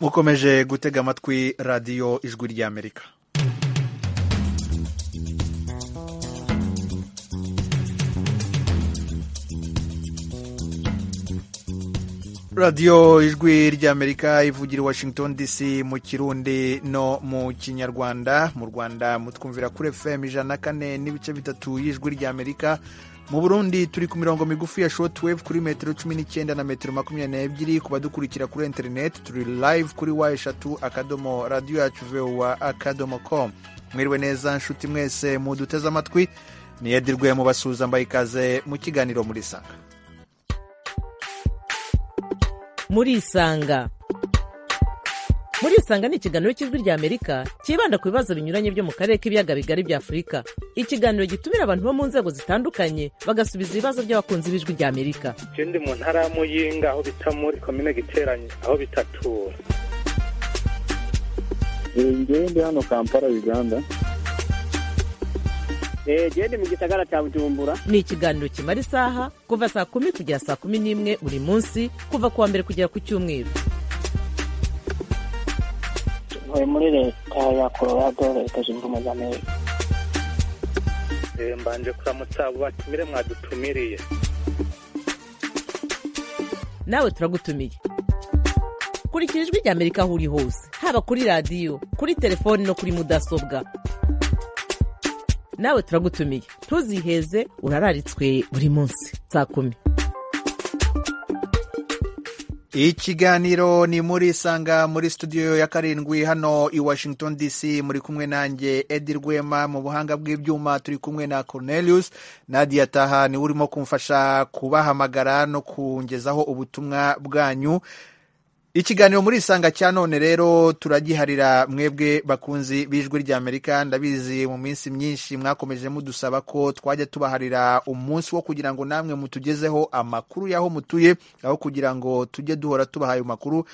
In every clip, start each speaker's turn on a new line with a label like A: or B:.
A: mukomeje gutega amatwi radiyo ijwi ry'amerika radiyo ijwi ry'amerika ivugira i washington dc mu kirundi no mu kinyarwanda mu rwanda mutwumvira kuri fm ijana na kane n'ibice bitatu y'ijwi ry'amerika mu burundi turi ku mirongo migufi ya shotwave kuri metero cumi n'icyenda na metero makumyabiri n'ebyiri ku badukurikira kuri interineti turi live kuri wa eshatu akadomo radiyo yacu vuba akadomo komu mwiriwe neza nshuti mwese muduteze amatwi niyedirwe mubasuhuza mbaye ikaze mu kiganiro muri sanga
B: murisanga murisanga ni ikiganiro cy'ijwi ry'amerika cyibanda ku bibazo binyuranye byo mu karere k'ibiyaga bigari bya afurika ikiganiro gitumira abantu bo mu nzego zitandukanye bagasubiza ibibazo by'abakunzi b'ijwi ry'amerika
C: ikindi mu ntara ya muyinga aho bita muri komine giteranye aho bitatura
D: ngewe ndi hano kampala uganda
E: gende mu gisagara cya bujumbura
B: ni ikiganiro kimara isaha kuva saa kumi kugera saa kumi n'imwe buri munsi kuva ku wa mbere kugera ku cyumweru
F: tuvuye muri leta ya colorado leta zunze ubumwe za amerika
C: mbanje kuramutsa abo batumire mwadutumiriye
B: nawe turagutumiye kurikira ijwi ry'amerika aho uri hose haba kuri radiyo kuri telefoni no kuri mudasobwa nawe turagutumiye ntuziheze urararitswe buri munsi saa kumi
A: ikiganiro ni muri sanga muri studio ya karindwi hano i washington dc muri kumwe nanjye edi rwema mu buhanga bw'ibyuma turi kumwe na cornelius nadia taha niwe urimo kumfasha kubahamagara no kungezaho ubutumwa bwanyu ikiganiro muri isanga cya none rero turagiharira mwebwe bakunzi b'ijwi ry'amerika ndabizi mu minsi myinshi mwakomeje mudusaba ko twajya tubaharira umunsi wo kugira ngo namwe mutugezeho amakuru y'aho mutuye aho kugira ngo tujye duhora tubahaye amakuru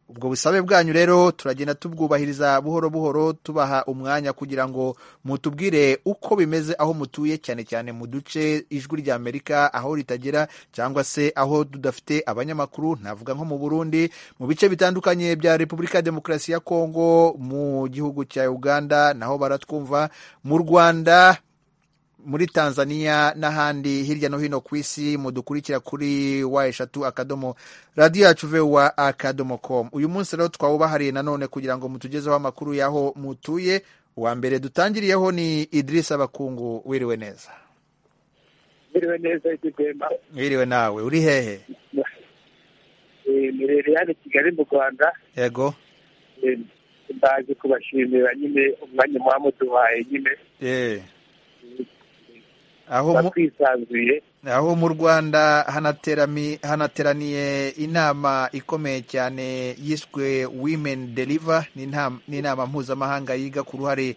A: ubwo busabe bwanyu rero turagenda tubwubahiriza buhoro buhoro tubaha umwanya kugira ngo mutubwire uko bimeze aho mutuye cyane cyane mu duce ijwi ry'amerika aho ritagera cyangwa se aho tudafite abanyamakuru navuga nko mu burundi mu bice bitandukanye bya repubulika ya demokarasi ya kongo mu gihugu cya uganda naho baratwumva mu rwanda muri tanzania n'ahandi hirya no hino ku isi mudukurikira kuri wa eshatu akadomo radiyo yacu vewa akadomo komu uyu munsi rero twawubahariye nanone kugira ngo mutugezeho amakuru y'aho mutuye uwa mbere dutangiriyeho ni idirisa abakungu wiriwe neza
G: wiriwe neza ikigwema
A: wiriwe nawe uri hehe
G: mirere hano kigali mu rwanda
A: yego
G: mbaje kubashimira nyine umwanya mwamuduhaye nyine
A: aho mu rwanda hanateraniye inama ikomeye cyane yiswe women deliver ni inama mpuzamahanga yiga ku ruhare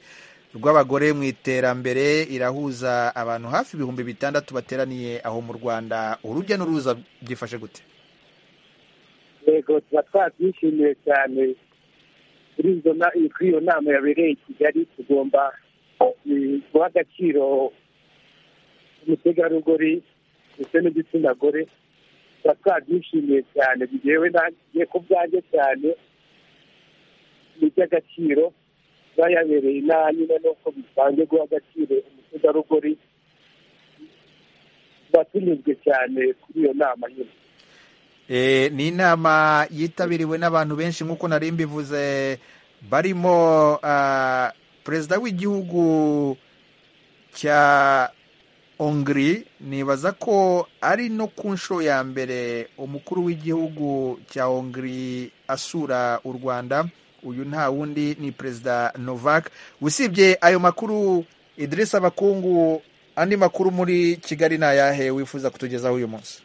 A: rw'abagore mu iterambere irahuza abantu hafi ibihumbi bitandatu bateraniye aho mu rwanda urujya n'uruza byifashe gute
G: yego tuba twabyishimiye cyane kuri iyo nama yabereye i kigali tugomba guha agaciro umutegarugori ndetse n'igitsina gore tuba twabyishimiye cyane ngewe ntagiye ku bwanjye cyane ni iby'agaciro kuba yabereye inaha nyine nuko bisanzwe guha agaciro umutegarugori tuba tunyuzwe cyane kuri iyo nama nyine
A: ni inama yitabiriwe n'abantu benshi nk'uko nari mbivuze barimo perezida w'igihugu cya hongiri nibaza ko ari no ku nshuro ya mbere umukuru w'igihugu cya hongiri asura u rwanda uyu nta wundi ni perezida novak usibye ayo makuru idirisa abakungu andi makuru muri kigali ni ayahe wifuza kutugezaho uyu munsi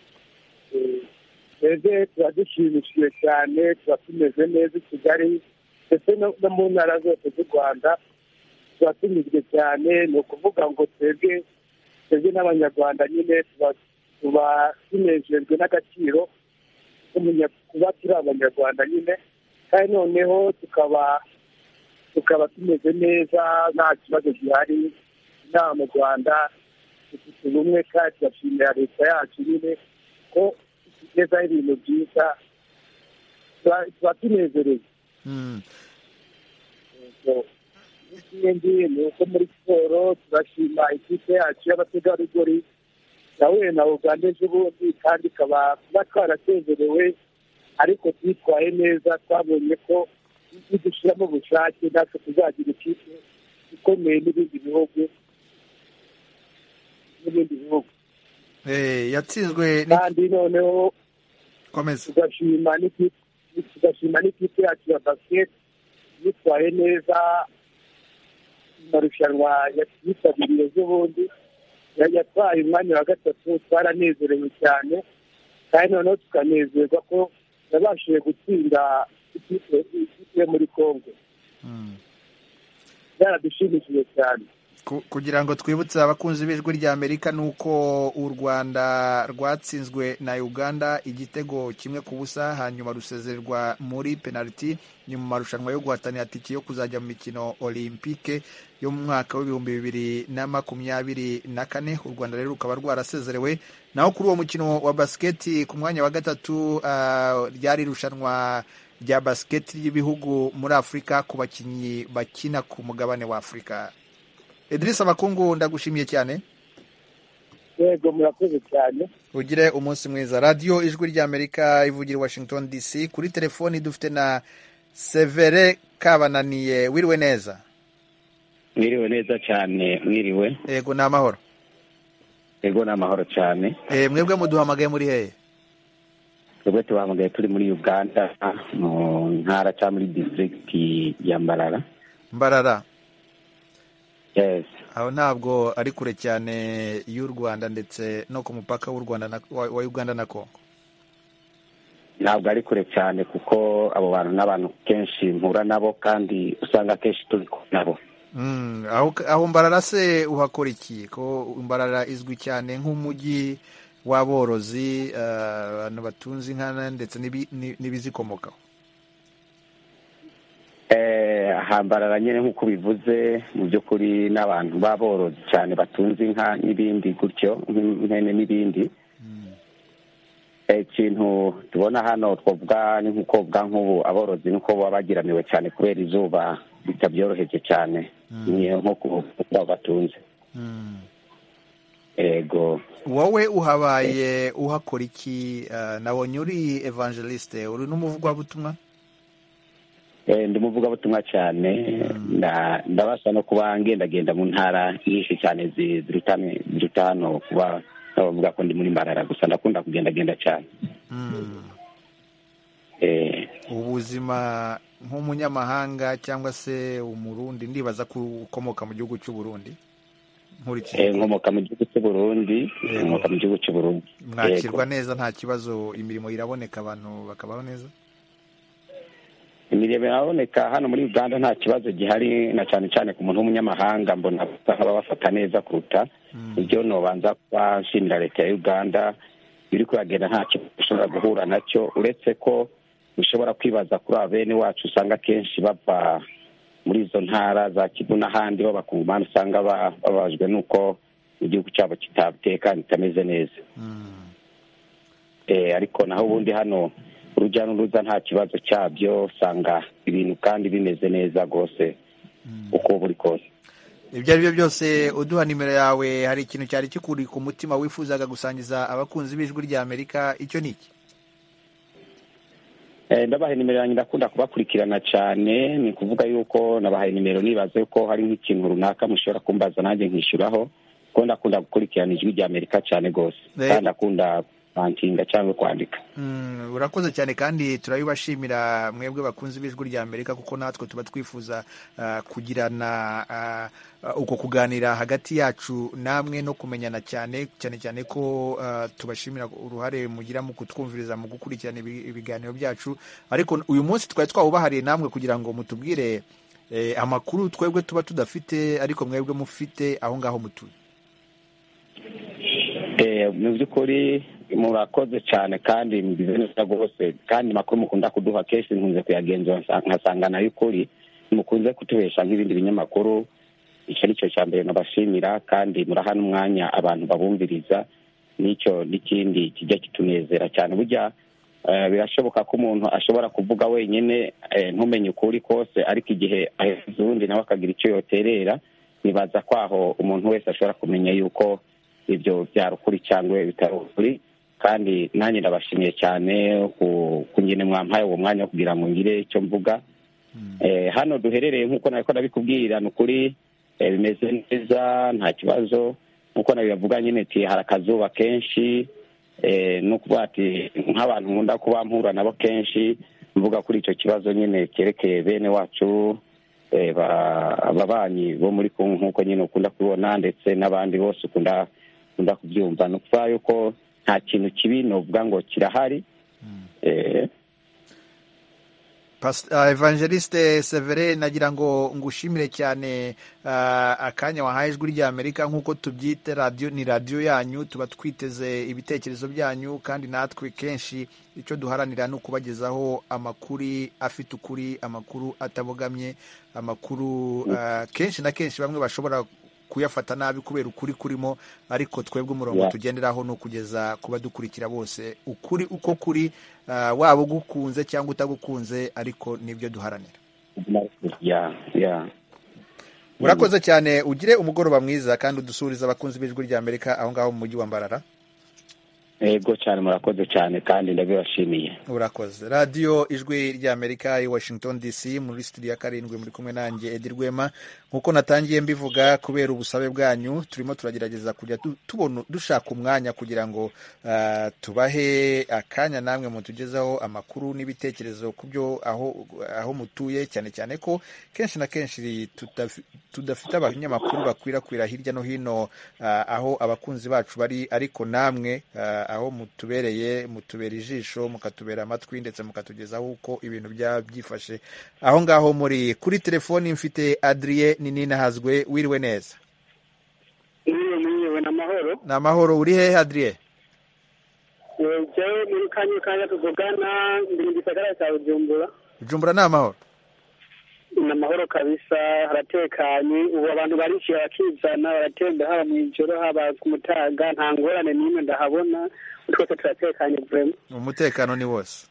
G: twebwe tuba dushimishije cyane tuba tumeze neza i kigali ndetse no mu ntara zose z'u rwanda tuba tunyuzwe cyane ni ukuvuga ngo twebwe twebwe n'abanyarwanda nyine tuba tunejejwe n'agaciro kuba turi abanyarwanda nyine kandi noneho tukaba tukaba tumeze neza nta kibazo gihari inaha mu rwanda dufite ubumwe kandi turashimira leta yacu nyine ko itugezaho ibintu byiza tuba tunezereye
A: Mm.
G: ikindi ni uko muri siporo turashima ikipe yacu y'abategarugori yahuye na uganda ejobundi kandi ikaba kuba twarasezerewe ariko twitwaye neza twabonye ko nidushyiramo ubushake natwe tuzagira ikipe ikomeye n'ibindi bihugu n'ibindi bihugu
A: Eh, yatsinzwe ni-
G: kandi noneho
A: komeza
G: tugashima n'ikipe tugashima n'ikipe yacu ya basiketi yitwaye neza mu marushanwa yitabiriye z'ubundi Ya- yatwaye umwanya wa gatatu twaranezerewe cyane kandi noneho tukanezerwa ko yabashije gutsinda ikipe ikipe yo muri congo
A: Mm.
G: byaradushimishije cyane
A: Ku- kugira ngo twibutse abakunzi b'ijwi rya amerika ni uko u rwanda rwatsinzwe na uganda igitego kimwe ku busa hanyuma rusezerwa muri penaliti ni mu marushanwa yo guhatanira tiki yo kuzajya mu mikino olympique yo mu mwaka w'ibihumbi bibiri na makumyabiri na kane u rwanda rero rukaba rwarasezerewe naho kuri uwo mukino wa basiketi ku mwanya wa gatatu ah, ryari irushanwa rya basiketi ry'ibihugu muri afurika ku bakinnyi bakina ku mugabane wa afurika Idrisa Makungu ndagushimiye cyane
G: yego murakoze cyane
A: ugire umunsi mwiza radiyo ijwi rya amerika ivugira i washington dc kuri telefoni dufite na severe kabananiye wiriwe neza
H: mwiriwe neza cyane mwiriwe
A: yego ni amahoro
H: yego ni amahoro cyane
A: Eh, mwebwe muduhamagaye muri hehe
H: twebwe tubahamagaye turi muri uganda mu ntara cyangwa muri disitirigiti ya mbarara
A: mbarara
H: yes
A: aho ntabwo ari kure cyane y'u rwanda ndetse no ku mupaka w'u Rwanda na- wa wa uganda na kongo
H: ntabwo ari kure cyane kuko abo bantu n'abantu kenshi mpura nabo kandi usanga kenshi turi kumwe nabo
A: Mm, aho aho mbarara se uhakora iki ko mbarara izwi cyane nk'umujyi w'aborozi eh, abantu batunze inka ndetse n'ibi- ni- n'ibizikomokaho
H: Eh, hambarara nyine nk'uko bivuze mu by'ukuri n'abantu b'aborozi cyane batunze inka n'ibindi gutyo nk'ihene n'ibindi Eh, ikintu tubona hano twavuga ni nk'ukobwa nk'ubu aborozi nuko baba bageramiwe cyane kubera izuba bitabyoroheje cyane ni nko kuba batunze
A: Mm.
H: yego
A: wowe uhabaye uhakora iki Eh, nabonye uri evangeliste uri n'umuvugabutumwa
H: Eh, ndi umuvugabutumwa cyane nda- ndabasha no kuba ngendagenda mu ntara nyinshi cyane zi- ziruta ziruta hano kuba nabavuga ko ndi muri mbarara gusa ndakunda kugendagenda cyane
A: Mm.
H: Eh,
A: ubuzima nk'umunyamahanga cyangwa se umurundi ndibaza ko ukomoka mu gihugu cy'u Burundi
H: eh,
A: nkurikije
H: nkomoka mu gihugu cy'u burundi
A: Yego.
H: nkomoka mu gihugu cy'u burundi Yego.
A: mwakirwa neza nta kibazo imirimo iraboneka abantu bakabaho neza
H: imirimo iraboneka hano muri uganda nta kibazo gihari na cyane cyane ku muntu w'umunyamahanga mbona basa nk'ababafata neza kuruta ibyo nobanza kuba nshimira leta ya uganda biri kuyagenda nta kibazo ushobora guhura nacyo uretse ko ushobora kwibaza kuri aba bene wacu usanga akenshi bava muri izo ntara za kivu n'ahandi b'abakungumani usanga ba- bababajwe n'uko igihugu cyabo kitatekanye kitameze neza
A: Mm.
H: Eh, ariko naho ubundi hano urujya n'uruza nta kibazo cyabyo usanga ibintu kandi bimeze neza rwose uko buri kose
A: ibyo ari byo byose uduha nimero yawe hari ikintu cyari kikuri ku mutima wifuzaga gusangiza abakunzi b'ijwi rya amerika icyo ni iki
H: Eh, ndabahaye nimero yanjye ndakunda kubakurikirana cyane ni ukuvuga yuko nabahaye nimero nibaze ko hari nk'ikintu runaka mushobora kumbaza nanjye nkishyuraho kuko ndakunda gukurikirana ijwi rya amerika cyane rwose
A: Eh.
H: kandi ndakunda kwantinga cyangwa kwandika
A: Mm, urakoze cyane kandi turabibashimira mwebwe bakunzi b'ijwi rya amerika kuko natwe tuba twifuza ah, kugirana ah, ah, uko kuganira hagati yacu namwe no kumenyana cyane cyane cyane ko ah, tubashimira uruhare mugira mu kutwumviriza mu gukurikirana ibi- ibiganiro byacu ariko uyu munsi twari twawubahariye namwe kugira ngo mutubwire eh, amakuru twebwe tuba tudafite ariko mwebwe mufite aho ngaho mutuye
H: Eh, mu by'ukuri murakoze cyane kandi mugize neza rwose kandi amakuru mukunda kuduha kenshi nkunze kuyagenzura nsa- nkasanga nayo ukuri mukunze kutuhesha nk'ibindi binyamakuru icyo ni cyo cya mbere nabashimira kandi muraha n'umwanya abantu babumviriza n'icyo n'ikindi kijya kitunezera cyane burya Eh, birashoboka ko umuntu ashobora kuvuga wenyine eh, ntumenye ukuri kose ariko igihe aheza uwundi nawe akagira icyo yoterera nibaza ko aho umuntu wese ashobora kumenya yuko ibyo byari ukuri cyangwa bitari ukuri kandi nanjye ndabashimiye cyane ku- ku ngene mwampaye uwo mwanya wo kugira ngo ngire icyo mvuga Eh, hano duherereye nk'uko nabiko ndabikubwira ni ukuri eh, bimeze neza nta kibazo nk'uko nabibavuga nyine ti hari akazuba kenshi eh, ni ukuvuga ati nk'abantu nkunda kuba mpura nabo kenshi mvuga kuri icyo kibazo nyine cyerekeye bene wacu eh, ba- ababanyi bo muri kongo nk'uko nyine ukunda kubibona ndetse n'abandi bose ukunda ukunda kubyumva ni ukuvuga yuko nta kintu kibi novuga ngo kirahari eh,
A: Pas- ah, evangeliste severe nagira ngo ngushimire cyane ah, akanya wahaye ijwi ry'amerika nk'uko tubyita radiyo ni radiyo yanyu tuba twiteze ibitekerezo byanyu kandi natwe kenshi icyo duharanira ni ukubagezaho amakuru afite ukuri amakuru atabogamye amakuru ah, kenshi na kenshi bamwe bashobora kuyafata nabi kubera ukuri kurimo ariko twebwe umurongo
H: Yeah.
A: tugenderaho ni ukugeza kuba dukurikira bose ukuri uko kuri ah, waba ugukunze cyangwa utagukunze ariko nibyo duharanira
H: ya ya
A: urakoze cyane ugire umugoroba mwiza kandi udusurize abakunzi b'ijwi rya amerika aho ngaho mu mujyi wa mbarara
H: yego cyane murakoze cyane kandi ndabibashimiye
A: urakoze radiyo ijwi rya amerika i washington dc muri studio ya karindwi muri kumwe nanjye edi rwema nk'uko natangiye mbivuga kubera ubusabe bwanyu turimo turagerageza kujya du- tubona dushaka umwanya kugira ngo ah, tubahe akanya namwe mutugezaho amakuru n'ibitekerezo ku byo aho, aho mutuye cyane cyane ko kenshi na kenshi tudafi- tudafite abanyamakuru bakwirakwira hirya no hino ah, aho abakunzi bacu bari ariko namwe ah, aho mutubereye mutubera ijisho mukatubera amatwi ndetse mukatugezaho uko ibintu byaba byifashe aho ngaho muri kuri telefoni mfite adriye ninahazwe wiriwe neza
E: Niwe mwenyewe na mahoro.
A: ni amahoro uri hehe adriye
E: Jewe muri kanyu kanya tuvugana ndi mu gisagara cya Bujumbura.
A: ujumbura ni amahoro
E: Ni amahoro kabisa haratekanye ubu abantu barishyura bakizana baratemba haba mu ijoro haba ku mutaga nta ngorane n'imwe ndahabona twese turatekanye vraiment.
A: umutekano ni wose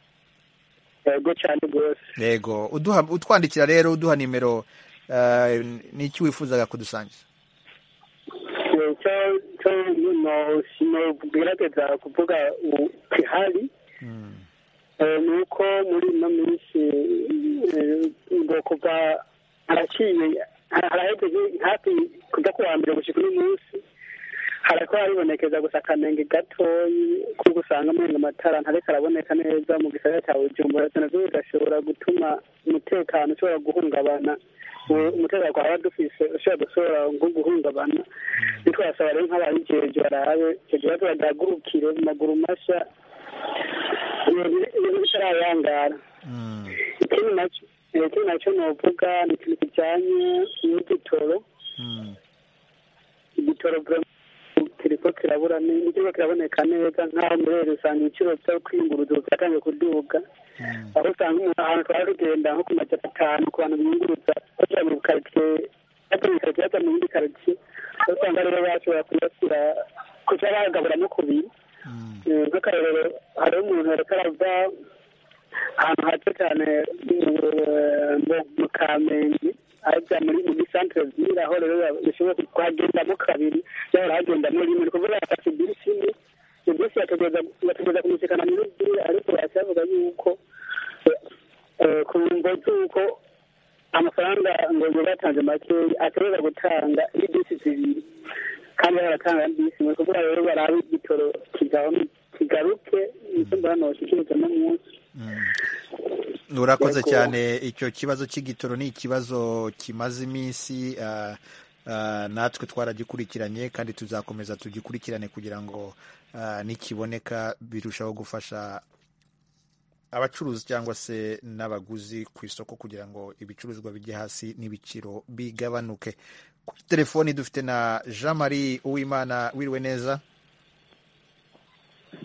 E: Yego cyane rwose.
A: yego uduha- utwandikira rero uduha nimero ah, n'iki wifuzaga kudusangiza
E: Cyo cyo no sinogerageza kuvuga u- kihari
A: Mm.
E: Eh, ni uko muri ino minsi eh, ngo kuva haraciye ha- haraheze hafi kuva ku wa mbere gushyika uno munsi harako haribonekeza gusa akanenge gatoyi ko gusanga muri amatara ntariko araboneka neza mu gisagara cya bujumbura ivyo navyo bigashobora gutuma umutekano ushobora guhungabana Ubu umutekano twaba dufise ushobora gushobora nko guhungabana nitwo basaba rero nk'ababijeje barabe kugira ngo badagurukire mu maguru mashya ibintu ibintu bitarayangara
A: Mm.
E: ikindi nacyo ikindi nacyo novuga ni ikintu kijanye n'igitoro
A: Mm.
E: igitoro kiriko kirabura ni- ntikiriko kiraboneka neza nk'aho muri rero usanga ibiciro byo kwiyunguruza ubu byatangiye kuduga
A: Mm.
E: aho usanga umuntu ahantu twari tugenda nko ku majana atanu ku bantu biyunguruza bajya mu karitsiye bajya mu karitsiye bajya mu yindi karitsiye aho usanga rero bashobora kuyashyira kuca bagabura no kubiri
A: Mm.
E: nk'akarorero hariho umuntu yareka arava ahantu hato cyane mu- mu- mu kamenge ajya muri mu gisantere vire aho rero bishobora kuhagendamo kabiri yahora hagendamo rimwe ni kuvuga yafashe bisi imwe iyo bisi yatugeza yatugeza kumusekana muri vire ariko bahise bavuga yuko eh, ku mvo z'uko amafaranga ngo ngo batanze makeya ashobora gutanga n'ibisi zibiri kandi baratanga bisi ni ukuvuga rero barabe igitoro kigabanuka kigaruke nicyo mbona kikimutse no munsi
A: urakoze
E: Yego.
A: cyane icyo kibazo cy'igitoro ni ikibazo kimaze iminsi ah, ah, natwe twaragikurikiranye kandi tuzakomeza tugikurikirane kugira ngo ah, nikiboneka birushaho gufasha abacuruzi cyangwa se n'abaguzi ku isoko kugira ngo ibicuruzwa bijye hasi n'ibiciro bigabanuke kuri telefoni dufite na jean marie uwimana wiriwe neza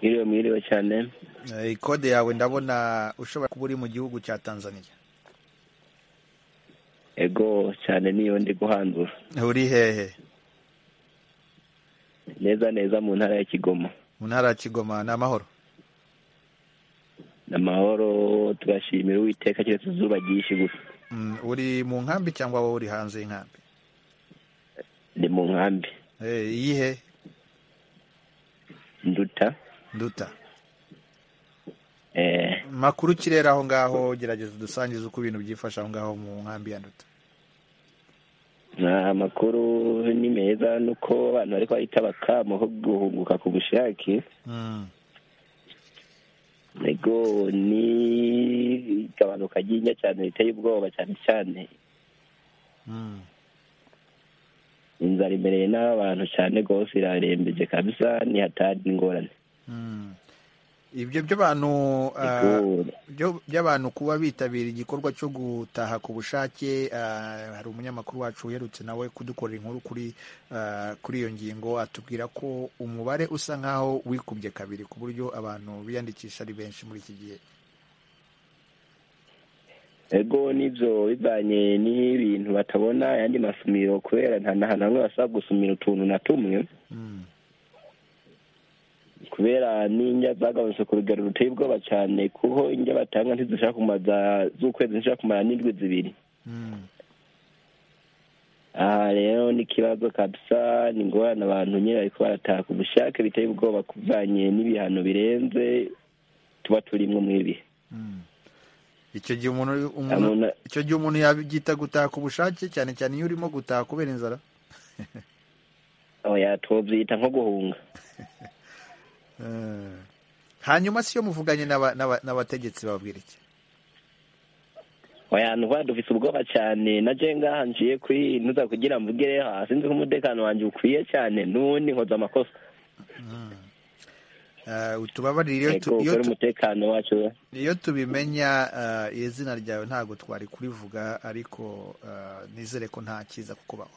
I: Mwiriwe mwiriwe cyane
A: Eh, ikode yawe ndabona ushobora kuba uri mu gihugu cya tanzania
I: ego cyane niyo ndi guhandura
A: uri hehe
I: neza neza mu ntara ya Kigoma
A: mu ntara ya kigoma ni amahoro
I: amahoro tugashimira uwiteka keretse izuba ryinshi gusa
A: Mm, uri mu nkambi cyangwa wowe uri hanze y'inkambi
I: ni mu nkambi
A: Eh, iyihe
I: nduta
A: nduta
I: eh,
A: makuru kirera aho ngaho gerageza udusangize uko ibintu byifashe aho ngaho mu nkambi ya nduta
I: na amakuru ni meza nuko abantu bari kwahita bakamaho guhunguka ku bushake
A: Mm,
I: ego ni igabanuka ry'injya cyane riteye ubwoba cyane cyane
A: mm.
I: inzara imbere n'abantu cyane rwose irarembeje kabisa ntihatari ingorane
A: Mm. ibyo by'abantu ah,
I: Ego,
A: byo- by'abantu kuba bitabira igikorwa cyo gutaha ku bushake ah, hari umunyamakuru wacu uherutse nawe kudukorera inkuru kuri ah, kuri iyo ngingo atubwira ko umubare usa nk'aho wikubye kabiri ku buryo abantu biyandikisha ari benshi muri iki gihe
I: ego n'ibyo bivanye n'ibintu batabona ayandi masumiro kubera nta na hamwe basaba gusumira utuntu na tumwe
A: Mm,
I: kubera n'indya zagabanutse ku rugero ruteye ubwoba cyane kuko indya batanga ntizishaka kumaza z'ukwezi zishaka kumara n'indwi zibiri
A: mm,
I: aha rero ni ikibazo kabisa ni ingorane abantu nyine bariko barataha ku bushake biteye ubwoba kuvanye n'ibihano birenze tuba turimwo mu ibi
A: mm. icyo gihe umuntu umuntu
I: umuntu
A: icyo gihe umuntu yabyita gutaha ku bushake cyane cyane iyo urimo gutaha kubera inzara
I: oya twovyita nko guhunga
A: Eh, hanyuma siyo muvuganye n'aba- n'aba- n'abategetsi bababwira iki
I: oya ntuba dufise ubwoba cyane na je ngaha njiye kwinuza kugira mvuge rero hasi nzi ko umutekano wanje ukwiye cyane n'ubundi nkoze amakosa
A: Eh, utubabarire iyo
I: ego
A: tu- iyo
I: kubera
A: tu-
I: umutekano wacu
A: iyo tubimenya eh, izina ryawe ntabwo twari kurivuga ariko eh, nizere ko nta cyiza kukubaho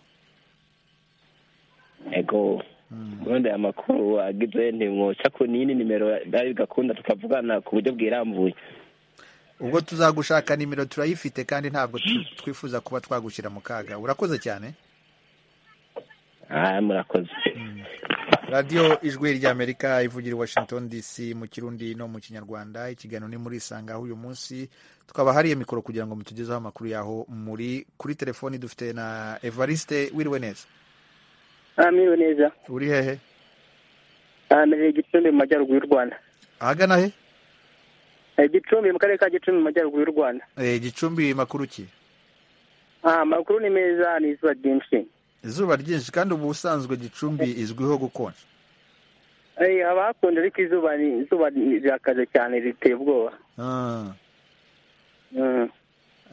I: ego ubundi aya makuru agize ntimwoca ku nini nimero bari bigakunda tukavugana ku buryo bwirambuye
A: ubwo tuzagushaka nimero turayifite kandi ntabwo tu- twifuza kuba twagushyira mu kaga urakoze cyane
I: ah murakoze
A: radiyo ijwi ry'amerika ivugira i washington dc mu kirundi no mu kinyarwanda ikiganiro ni muri isanga aho uyu munsi tukaba hariye mikoro kugira ngo mutugezeho amakuru yaho muri kuri telefoni dufite na evariste wiriwe neza
C: amiriwe neza
A: uri hehe
C: amereye gicumbi mu majyaruguru y'u rwanda
A: ahagana he
C: Eh, gicumbi mu karere ka gicumbi mu majyaruguru y'u rwanda
A: Eh, gicumbi makuru ki
C: Ah, amakuru ni meza ni izuba ryinshi
A: izuba ryinshi kandi ubu ubusanzwe gicumbi izwiho gukonja
C: Eh, haba hakonje ariko izuba ni- izuba rirakaze cyane riteye ubwoba
A: Ah,
C: Mm.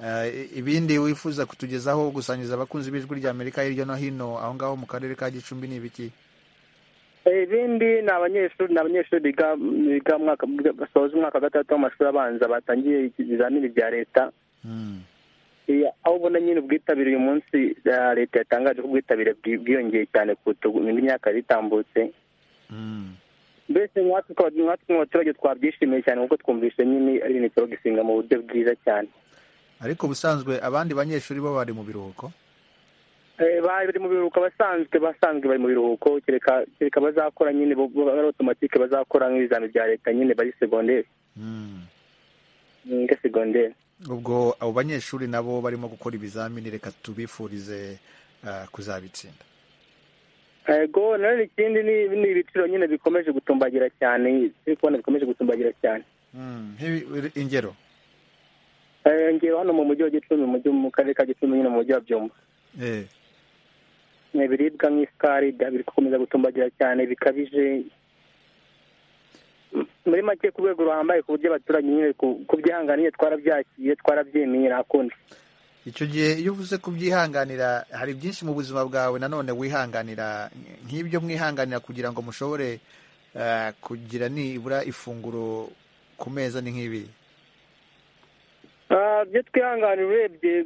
A: eh, ibindi wifuza kutugezaho gusangiza abakunzi b'ijwi rya amerika hirya no hino aho ngaho mu karere ka gicumbi ni ibiki
C: Eh, ibindi ni abanyeshuri ni abanyeshuri biga biga mu mwaka basoza umwaka wa gatandatu w'amashuri abanza batangiye ibizamini bya leta
A: Mm,
C: Eh, aho ubona nyine ubwitabire uyu munsi eh, leta yatangaje ko ubwitabire bwi- bwiyongeye cyane kuruta indi myaka yari itambutse
A: mm,
C: mbese nkatwe twa- nkatwe mu baturage twabyishimiye cyane kuko twumvise nyine ari ibintu bishobora gusinga mu buryo bwiza cyane
A: ariko ubusanzwe abandi banyeshuri bo bari mu biruhuko
C: Eh, bari mu biruhuko basanzwe basanzwe bari mu biruhuko kereka kereka bazakora nyine bo- bo- ari otomatike bazakora nk'ibizami bya leta nyine bari segonderi
A: Mm.
C: nga segonderi
A: ubwo abo banyeshuri nabo barimo gukora ibizamini reka tubifurize ah, kuzabitsinda
C: yego nanone ikindi ni ni ibiciro nyine bikomeje gutumbagira cyane turi kubona bikomeje gutumbagira cyane
A: Mm, nk'ibi- ingero
C: Eh, ngewe hano mu mujyi wa gicumbi mu mujyi mu karere ka gicumbi nyine mu mujyi wa byumba
A: Eh,
C: ni ibiribwa nk'isukari bya- biri gukomeza gutumbagira cyane bikabije M- muri make ku rwego ruhambaye ku buryo abaturage nyine ku- kubyihangana nyine twarabyakiriye twarabyemeye ntakundi
A: icyo gihe iyo uvuze kubyihanganira hari byinshi mu buzima bwawe nanone wihanganira nk'ibyo mwihanganira kugira ngo mushobore eh, kugira nibura ifunguro ku meza ni nk'ibi
C: Ah, byo twihanganira urebye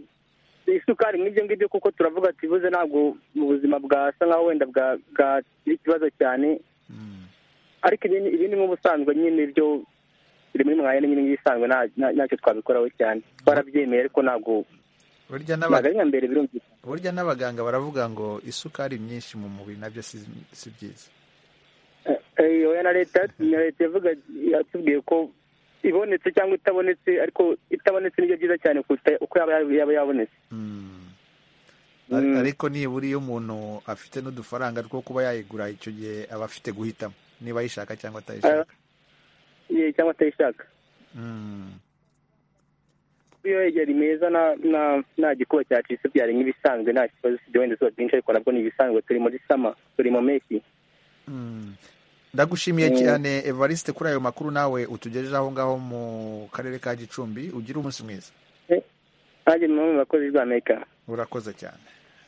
C: isukari nk'ibyo ngibyo kuko turavuga ati buze ntabwo mu buzima bwasa nkaho wenda bwa- bwagira ikibazo cyane
A: Mm,
C: ariko ibindi ibindi nk'ubusanzwe nyine byo biri muri mwanya nyine nk'ibisanzwe nta- nta- ntacyo twabikoraho cyane twarabyemeye ariko ntabwo
A: burya n'aba-
C: ntabwo ari nka mbere birumvikana
A: burya n'abaganga baravuga ngo isukari nyinshi mu mubiri nabyo si si byiza
C: Eh, eh, oya na leta na leta yavuga yatubwiye ko
E: ibonetse cyangwa itabonetse ariko itabonetse nibyo byiza cyane kuruta uko yaba yaba yabonetse
A: Ar- ariko nibura iyo umuntu afite n'udufaranga two kuba yayigura icyo gihe aba afite guhitamo niba ayishaka cyangwa atayishaka
E: Eh, cyangwa atayishaka
A: Mm.
E: iyo yegera meza na na nta gikuba cyacitse byari nk'ibisanzwe nta kibazo usibye wenda izuba ryinshi ariko nabwo ni ibisanzwe turi muri sama turi mu mpeshyi
A: Mm. ndagushimiye
E: Mm.
A: cyane evariste kuri ayo makuru nawe utugejeje aho ngaho mu karere ka gicumbi ugire umunsi mwiza
E: nanjye ni bamwe mu bakozi b'amerika
A: urakoze cyane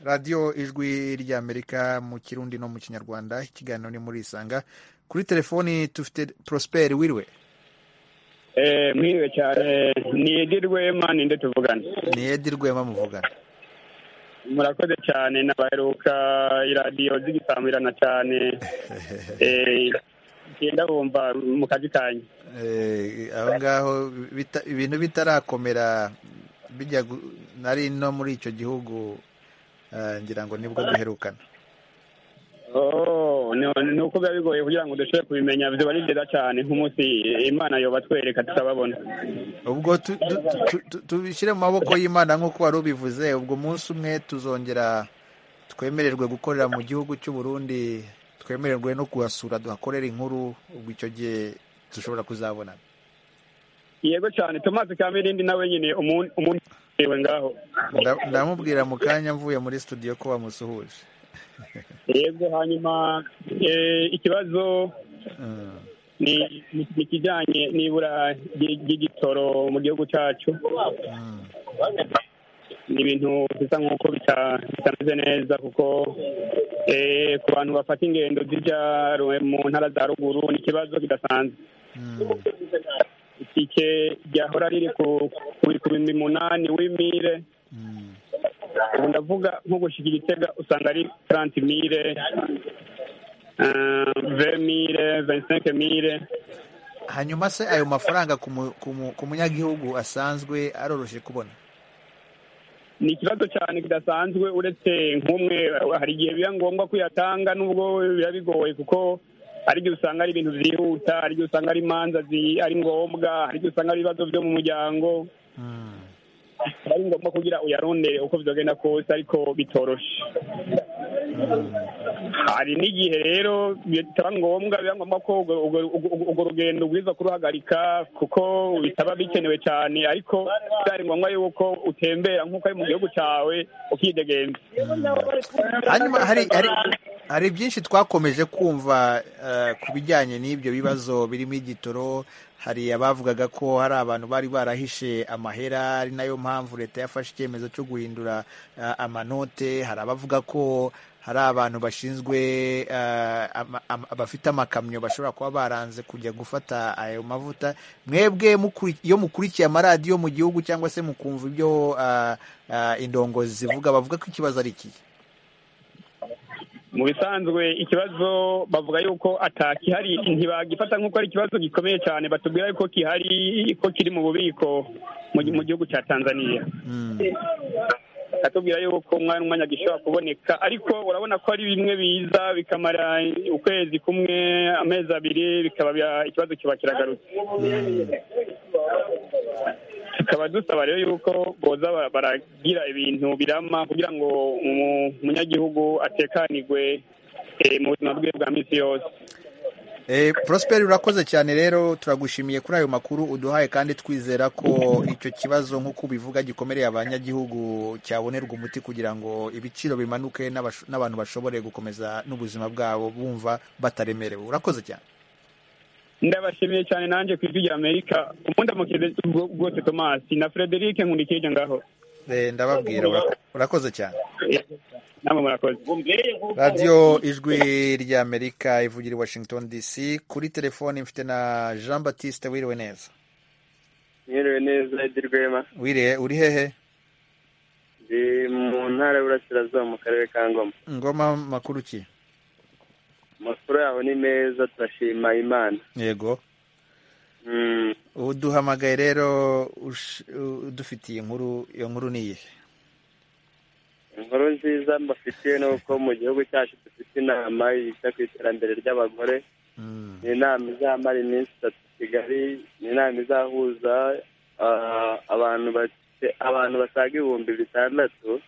A: radiyo ijwi ry'amerika mu kirundi no mu kinyarwanda ikiganiro ni muri isanga kuri telefoni dufite prosperi wiriwe
J: Eh, mwiriwe cyane nigirwe mani nde tuvugane
A: ni edi rwema muvugana
J: murakoze cyane nabaheruka iradiyo zigisambirana cyane Eh, ngenda bumva mu kazi kanyu
A: Eh, aho ngaho bita- ibintu bitarakomera bijya gu- nari no muri icyo gihugu eh, ngira ngo nibwo duherukana
J: Oh, ni- ni uko biba bigoye kugira ngo dushobore kubimenya biba ari byiza cyane nk'umunsi imana yobatwereka tukababona
A: ubwo tu- tu- tu- tu- tubishyire mu maboko y'imana nk'uko wari ubivuze ubwo umunsi umwe tuzongera twemererwe gukorera mu gihugu cy'u Burundi twemererwe no kuhasura duhakorera inkuru ubwo icyo gihe dushobora kuzabonana
J: yego cyane tomasi kamirindi nawe nyine umuntu umuntu yewe ngaho
A: Nda- ndamubwira mu kanya mvuye muri studio ko wamusuhuje
J: yego hanyuma eh, ikibazo ni ni- ni ikijyanye n'ibura ry- ry'igitoro mu gihugu cyacu ni ibintu bisa nk'uko bita- bitameze neza kuko eh, ku bantu bafata ingendo zijya ru- mu ntara za ruguru ni ikibazo kidasanzwe itike ryahora riri ku ku- ku bihumbi umunani w'imire ubu ndavuga nko gushyira igitega usanga ari taranti mire ve mire venisenke mire
A: hanyuma se ayo mafaranga ku mu- ku mu- ku munyagihugu asanzwe aroroshye kubona
J: ni ikibazo cyane kidasanzwe uretse nk'umwe hari igihe biba ngombwa ko uyatanga nubwo biba bigoye kuko hari igihe usanga ari ibintu byihuta hari igihe usanga ari imanza zi- ari ngombwa hari igihe usanga ari ibibazo byo mu muryango biba ari ngombwa kugira uyarondere uko bizagenda kose ariko bitoroshe hari n'igihe rero bitaba ngombwa biba ngombwa ko urwo- urwo- urwo urwo rugendo ubwiza kuruhagarika kuko bitaba bikenewe cyane ariko byari ngombwa yuko utembera nk'uko ari mu gihugu cyawe ukidegembe
A: hanyuma hari hari hari byinshi twakomeje kumva eh, ku bijyanye n'ibyo bibazo birimo igitoro hari abavugaga ko hari abantu bari barahishe amahera ari nayo mpamvu leta yafashe icyemezo cyo guhindura eh, amanote hari abavuga ko hari abantu bashinzwe eh, ama- ama- bafite amakamyo bashobora kuba baranze kujya gufata ayo mavuta mwebwe mukuri- iyo mukurikiye amaradiyo mu gihugu cyangwa se mukumva ibyo eh, eh, indongozi zivuga bavuga ko ikibazo ari iki
J: mu bisanzwe ikibazo bavuga yuko atakihari ntibagifata nk'uko ari ikibazo gikomeye cyane batubwira yuko gihari ko kiri mu bubiko mu gi- mu gihugu cya tanzania atubwira yuko umwanya n'umwanya gishobora kuboneka ariko urabona ko ari bimwe biza bikamara ukwezi kumwe amezi abiri bikaba bya- ikibazo kiba kiragarutse tukaba dusaba rero yuko boza ba- baragira ibintu birama kugira ngo umu- umunyagihugu atekanirwe eh, mu buzima bwe bwa minsi yose
A: Eh, Prosper urakoze cyane rero turagushimiye kuri ayo makuru uduhaye kandi twizera ko icyo kibazo nk'uko ubivuga gikomereye abanyagihugu cyabonerwa umuti kugira ngo ibiciro bimanuke n'abasho- n'abantu bashobore gukomeza n'ubuzima bwabo bumva bataremerewe urakoze cyane
J: ndabashimiye cyane nanjye ku ijwi rya amerika umundamukize rwose tomasi na frederic nkurikije ngaho
A: Eh, ndababwira ura- urakoze cyane
J: namwe murakoze
A: radiyo ijwi ry'amerika ivugira i washington dc kuri telefoni mfite na jean batiste wiriwe neza
K: mwiriwe neza Edi Rwema
A: wiriwe uri hehe
K: ndi mu ntara y'uburasirazuba mu karere ka ngoma
A: ngoma makuru ki
K: amakuru yaho ni meza turashima imana
A: yego
K: Mm,
A: uduhamagaye rero ush- udufitiye inkuru iyo nkuru ni iyihe
K: inkuru nziza mbafitiye ni uko mu gihugu cyacu dufite inama yita ku iterambere ry'abagore ni inama izamara iminsi itatu i kigali ni inama izahuza ah, abantu bafite- abantu basaga ibihumbi bitandatu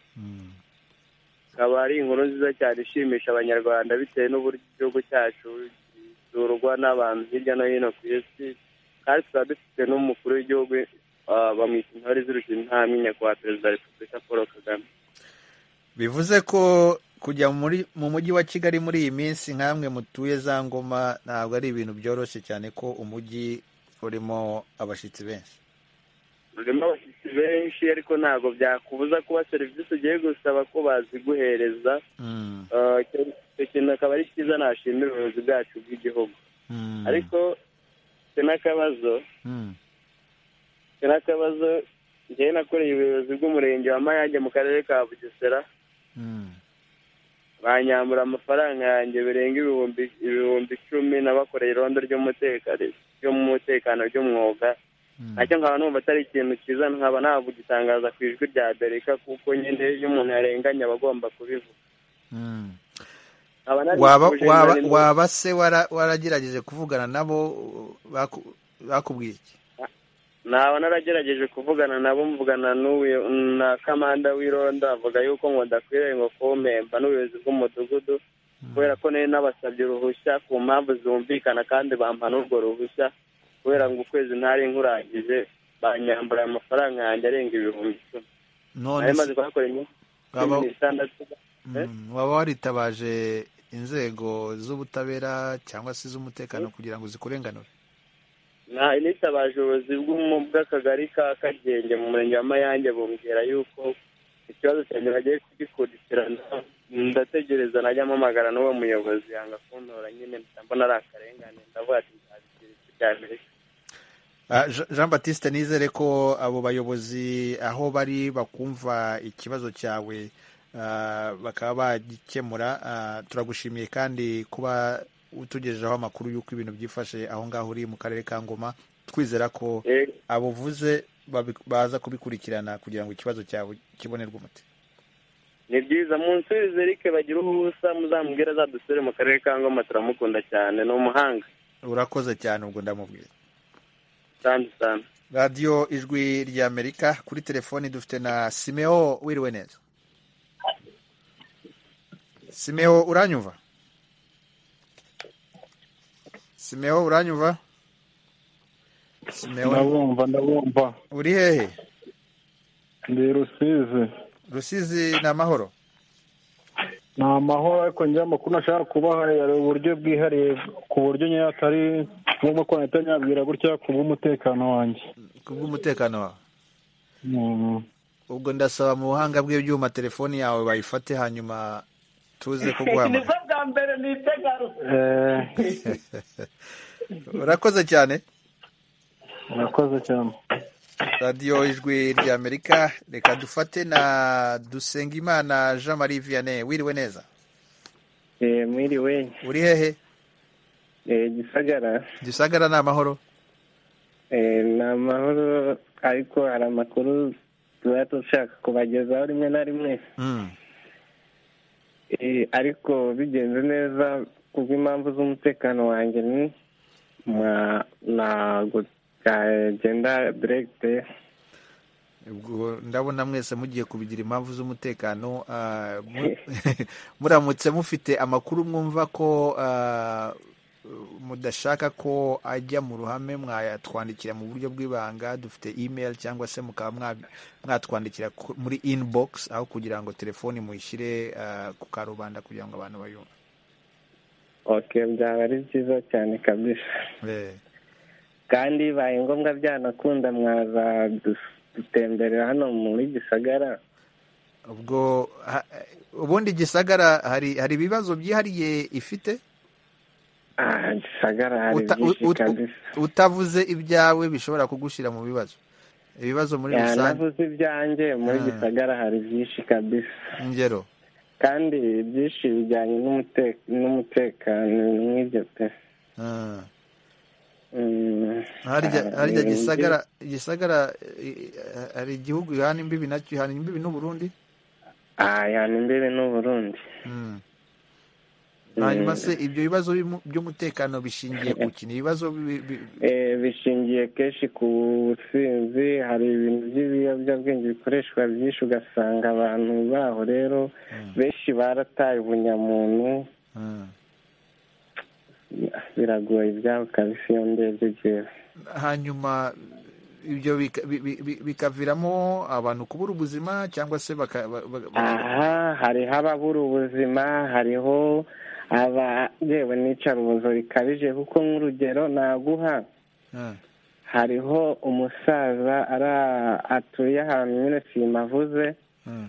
K: ikaba ari inkuru nziza cyane ishimisha abanyarwanda bitewe n'uburyo igihugu cyacu gisurwa n'abantu hirya no hino ku isi kandi tukaba dufite n'umukuru w'igihugu ah, bamwita intore zirusha intambwe nyakubahwa perezida wa repubulika paul kagame
A: bivuze ko kujya muri mu mujyi wa kigali muri iyi minsi nk'amwe mutuye za ngoma ntabwo ari ibintu byoroshye cyane ko umujyi urimo abashyitsi benshi
K: rurimo abashyitsi benshi ariko ntabwo byakubuza kuba serivisi ugiye gusaba ko baziguhereza Ah, icyo icyo kintu akaba ari cyiza nashimira ubuyobozi bwacu bw'igihugu ariko mfite n'akabazo mfite n'akabazo njyewe nakoreye ubuyobozi bw'umurenge wa mayange mu karere ka bugesera banyambura amafaranga yanjye birenga ibihumbi ibihumbi icumi nabakoreye irondo ry'umutekano ry'umutekano ry'umwuga nacyo nkaba numva atari ikintu cyiza nkaba ntabwo gitangaza ku ijwi rya bereka kuko nyine iyo umuntu yarenganye aba agomba kubivuga Nkaba nari
A: waba
K: nifuje
A: waba
K: nyuma-
A: waba se wara- waragerageje kuvugana nabo baku- bakubwiye iki
K: naba naragerageje kuvugana nabo mvugana n'ubuyo- na kamanda w'irondo avuga yuko ngo ndakwiriye ngo kumpemba n'ubuyobozi bw'umudugudu kubera ko nari nabasabye uruhushya ku mpamvu zumvikana kandi bampa n'urwo ruhushya kubera ngo ukwezi ntari nkurangije banyambura amafaranga yanjye arenga ibihumbi icumi
A: none
K: nari
A: se
K: maze kuhakora imyaka cumi
A: waba-
K: n'itandatu
A: Mm, waba waritabaje inzego z'ubutabera cyangwa se iz'umutekano kugira ngo zikurenganure
K: nta nitabaje ubuyobozi bw'umu- bw'akagari ka kagenge mu murenge wa mayange bumbwira yuko ikibazo cyanjye bagiye kugikurikirana ndategereza najya mpamagara n'uwo muyobozi yanga kuntora nyine mpita mbona ari akarengane ndavuga ati nzabigira ijwi rya amerika
A: Ah, Je- jean batiste nizere ko abo bayobozi aho bari bakumva ikibazo cyawe ah, bakaba bagikemura Ah, turagushimiye kandi kuba utugejejeho amakuru y'uko ibintu byifashe aho ngaho uri mu karere ka ngoma twizera ko abuvuze babi- baza kubikurikirana kugira ngo ikibazo cyawe kibonerwe umuti
K: ni byiza munsubize rike bagire ubusa muzamubwire azadusubire mu karere ka ngoma turamukunda cyane ni umuhanga
A: urakoze cyane ubwo ndamubwira
K: cyane cyane
A: radiyo ijwi ry'amerika kuri telefoni dufite na simeo wiriwe neza simeo uranyumva simeo uranyumva simeo
L: ndabumva ndabumva
A: uri hehe
L: ndi rusizi
A: rusizi ni amahoro
L: ni amahoro ariko njye amakuru nashaka kubaha hari uburyo bwihariye ku buryo nyine atari ngombwa ko nahita nyabwira gutya ku bw'umutekano wanjye
A: ku bw'umutekano wawe
L: Mm.
A: ubwo ndasaba mu buhanga bw'ibyuma telefoni yawe bayifate hanyuma tuze kuguhamagara
M: nibwo bwa mbere nitegarutse
A: urakoze cyane
L: murakoze cyane
A: radiyo ijwi ry'amerika reka dufate na dusengimana jean marie vianney wiriwe neza
N: Eh, mwiriwe
A: uri hehe
N: Eh, gisagara
A: gisagara ni amahoro
N: Eh, ni amahoro ariko hari amakuru tuba dushaka kubagezaho rimwe na rimwe Eh, ariko bigenze neza kubw'impamvu z'umutekano wanjye ni ma- ntabwo byagenda direkite
A: ubwo ndabona mwese mugiye kubigira impamvu z'umutekano ah, mu- muramutse mufite amakuru mwumva ko ah, mudashaka ko ajya mu ruhame mwayatwandikira mu buryo bw'ibanga dufite email cyangwa se mukaba mwabi- mwatwandikira ku- muri inbox aho kugira ngo telefoni muyishyire ah, ku karubanda kugira ngo abantu bayumve
N: okay byaba ari byiza cyane kabisa
A: Eh,
N: kandi bibaye ngombwa byanakunda mwaza dus- dutemberera hano muri gisagara
A: ubwo ha- ubundi gisagara hari hari ibibazo byihariye ifite
N: Ah, gisagara hari
A: Uta- u-
N: byinshi
A: ut-
N: kabisa
A: utavuze ibyawe bishobora kugushyira mu bibazo ibibazo muri
N: Ya,
A: rusange
N: navuze ibyanjye muri
A: Ah.
N: gisagara hari byinshi kabisa
A: ingero
N: kandi byinshi bijyanye n'umute- n'umutekano n'ibyo pe
A: Ah.
N: Mm,
A: harya
N: ah,
A: harya
N: ni-
A: gisagara gisagara eh, eh, hari igihugu ihana imbibi nacyo ihana imbibi n'uburundi
N: ah, yani imbibi n'uburundi
A: hanyuma se ibyo bibazo by'umutekano bishingiye ku kintu ibibazo bi- bi-
N: bishingiye kenshi ku businzi hari ibintu by'ibiyobyabwenge bikoreshwa byinshi ugasanga abantu baho rero benshi barataye ubunyamuntu biragoye ibyabo kabisa iyo ndebye jyewe
A: hanyuma ibyo bika- bi- bi- bi- bikaviramo abantu kubura ubuzima cyangwa se baka- ba- ba- ba-
N: aha hariho ababura ubuzima hariho aba yewe n'icarubozo rikabije kuko nk'urugero naguha
A: Ah,
N: hariho umusaza ara atuye ahantu nyine simavuze
A: ah,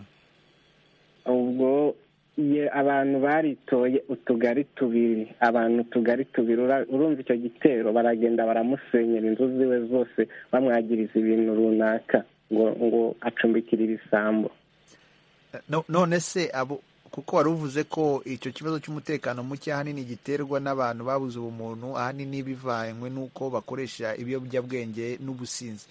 N: ubwo ye abantu baritoye utugari tubiri abantu utugari tubiri ura- urumva icyo gitero baragenda baramusenyera inzu ziwe zose bamwagiriza ibintu runaka ngo ngo acumbikire ibisambo
A: no- none se abo kuko wari uvuze ko icyo kibazo cy'umutekano muke ahanini giterwa n'abantu babuze ubumuntu ahanini bivanywe n'uko bakoresha ibiyobyabwenge n'ubusinzi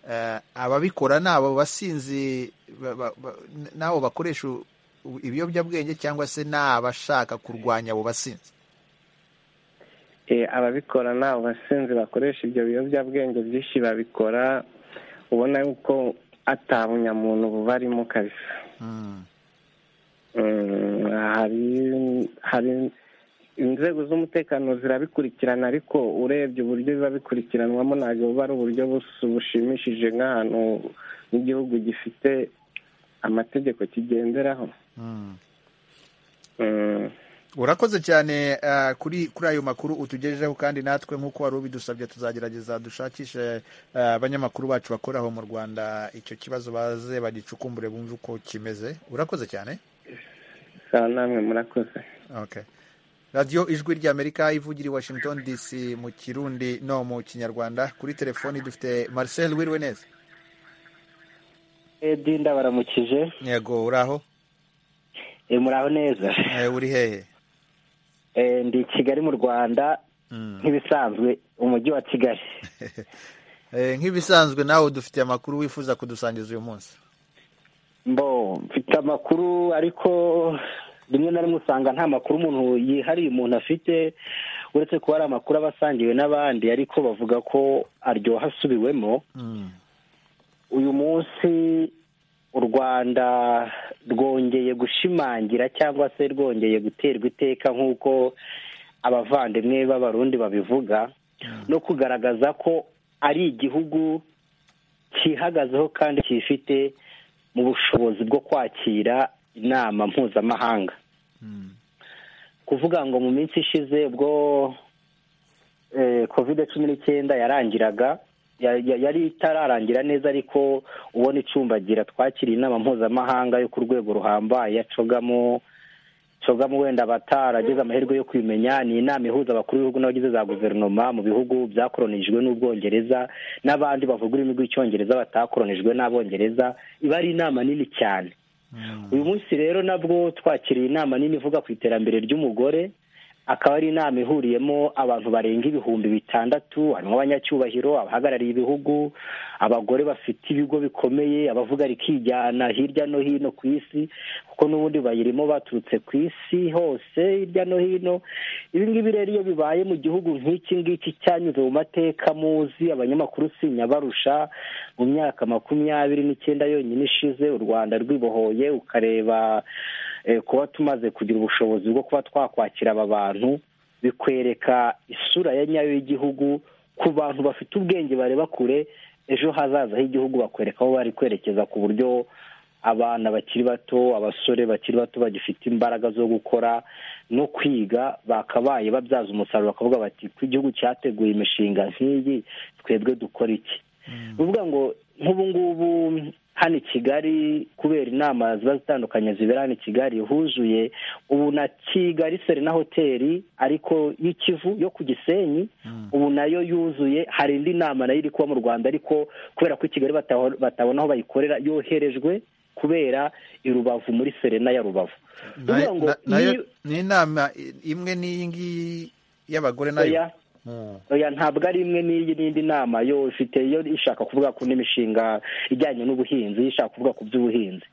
A: Eh, ababikora ni abo basinzi ba- ba- ba- n'abo bakoresha u- ibiyobyabwenge cyangwa se ni abashaka kurwanya abo basinzi
N: Eh, ababikora ni abo basinzi bakoresha ibyo biyobyabwenge byinshi babikora ubona yuko atabunya bubarimo kabisa Mm, hari hari inzego z'umutekano zirabikurikirana ariko urebye uburyo biba bikurikiranwamo ntabwo buba ari uburyo bus- bushimishije nk'ahantu n'igihugu gifite amategeko kigenderaho
A: Mm.
N: Mm.
A: urakoze cyane eh, kuri kuri ayo makuru utugejejeho kandi natwe nk'uko wari ubidusabye tuzagerageza dushakishe eh, abanyamakuru bacu bakoraho mu rwanda icyo kibazo baze bagicukumbure bumve uko kimeze urakoze cyane
N: sawa namwe murakoze
A: okay. radiyo ijwi ry'amerika ivugira i washington dc mu kirundi no mu kinyarwanda kuri telefoni dufite marcel wiriwe neza
O: edi ndabaramukije
A: yego uraho
O: e, muraho neza
A: uri hehe
O: e, ndi kigali mu rwanda nk'ibisanzwe umujyi wa kigali
A: Eh, nk'ibisanzwe nawe dufite amakuru wifuza kudusangiza uyu munsi
O: mbo mfite amakuru ariko rimwe na rimwe usanga nta makuru umuntu yihariye umuntu afite uretse kuba ari amakuru aba asangiwe n'abandi ariko bavuga ko aryoha asubiwemo uyu munsi u rwanda rwongeye gushimangira cyangwa se rwongeye guterwa iteka nk'uko abavandimwe b'abarundi babivuga no kugaragaza ko ari igihugu cyihagazeho kandi cyifite mu bushobozi bwo kwakira inama mpuzamahanga kuvuga ngo mu minsi ishize ubwo kovide cumi n'icyenda yarangiraga ya- ya- yari itararangira neza ariko ubona icumbagira twakiriye inama mpuzamahanga yo ku rwego ruhambaye yacogamo cogamo wenda abataragize amahirwe yo kubimenya ni inama ihuza abakuru b'ibihugu n'abagize za guverinoma mu bihugu byakoronijwe n'ubwongereza n'abandi bavuga ururimi rw'icyongereza batakoronijwe n'abongereza iba ari inama nini cyane uyu munsi rero nabwo twakiriye inama nini ivuga ku iterambere ry'umugore akaba ari inama ihuriyemo abantu barenga ibihumbi bitandatu harimo abanyacyubahiro abahagarariye ibihugu abagore bafite ibigo bikomeye abavuga rikijyana hirya no hino ku isi kuko n'ubundi bayirimo baturutse ku isi hose hirya no hino ibi ngibi rero iyo bibaye mu gihugu nk'iki ngiki cyanyuze mu mateka muzi abanyamakuru sinyabarusha mu myaka makumyabiri n'icyenda yonyine ishize u rwanda rwibohoye ukareba eh, kuba tumaze kugira ubushobozi bwo kuba twakwakira aba bantu bikwereka isura ya nyayo y'igihugu ku bantu bafite ubwenge bareba kure ejo hazaza h'igihugu bakwereka aho bari kwerekeza ku buryo abana bakiri bato abasore bakiri bato bagifite imbaraga zo gukora no kwiga bakabaye babyaza umusaruro bakavuga bati ko igihugu cyateguye imishinga nk'iyi twebwe dukora iki bivuga ngo nk'ubu ngubu hano i kigali kubera inama ziba zitandukanye zibera hano i kigali huzuye ubu na kigali serena hoteli ariko y'ikivu yo ku gisenyi ubu nayo yuzuye hari indi nama nayo iri kuba mu rwanda ariko kubera ko i kigali bataho- batabona aho bayikorera yoherejwe kubera i rubavu muri serena ya rubavu bivuga ngo
A: Na- nayo
O: ni-
A: ni inama imwe n'iyi ngiyi y'abagore nayo
O: Oya. oya ntabwo ari imwe n'iyi n'indi nama yo ifite yo ishaka kuvuga ku n'imishinga ijyanye n'ubuhinzi ishaka kuvuga ku by'ubuhinzi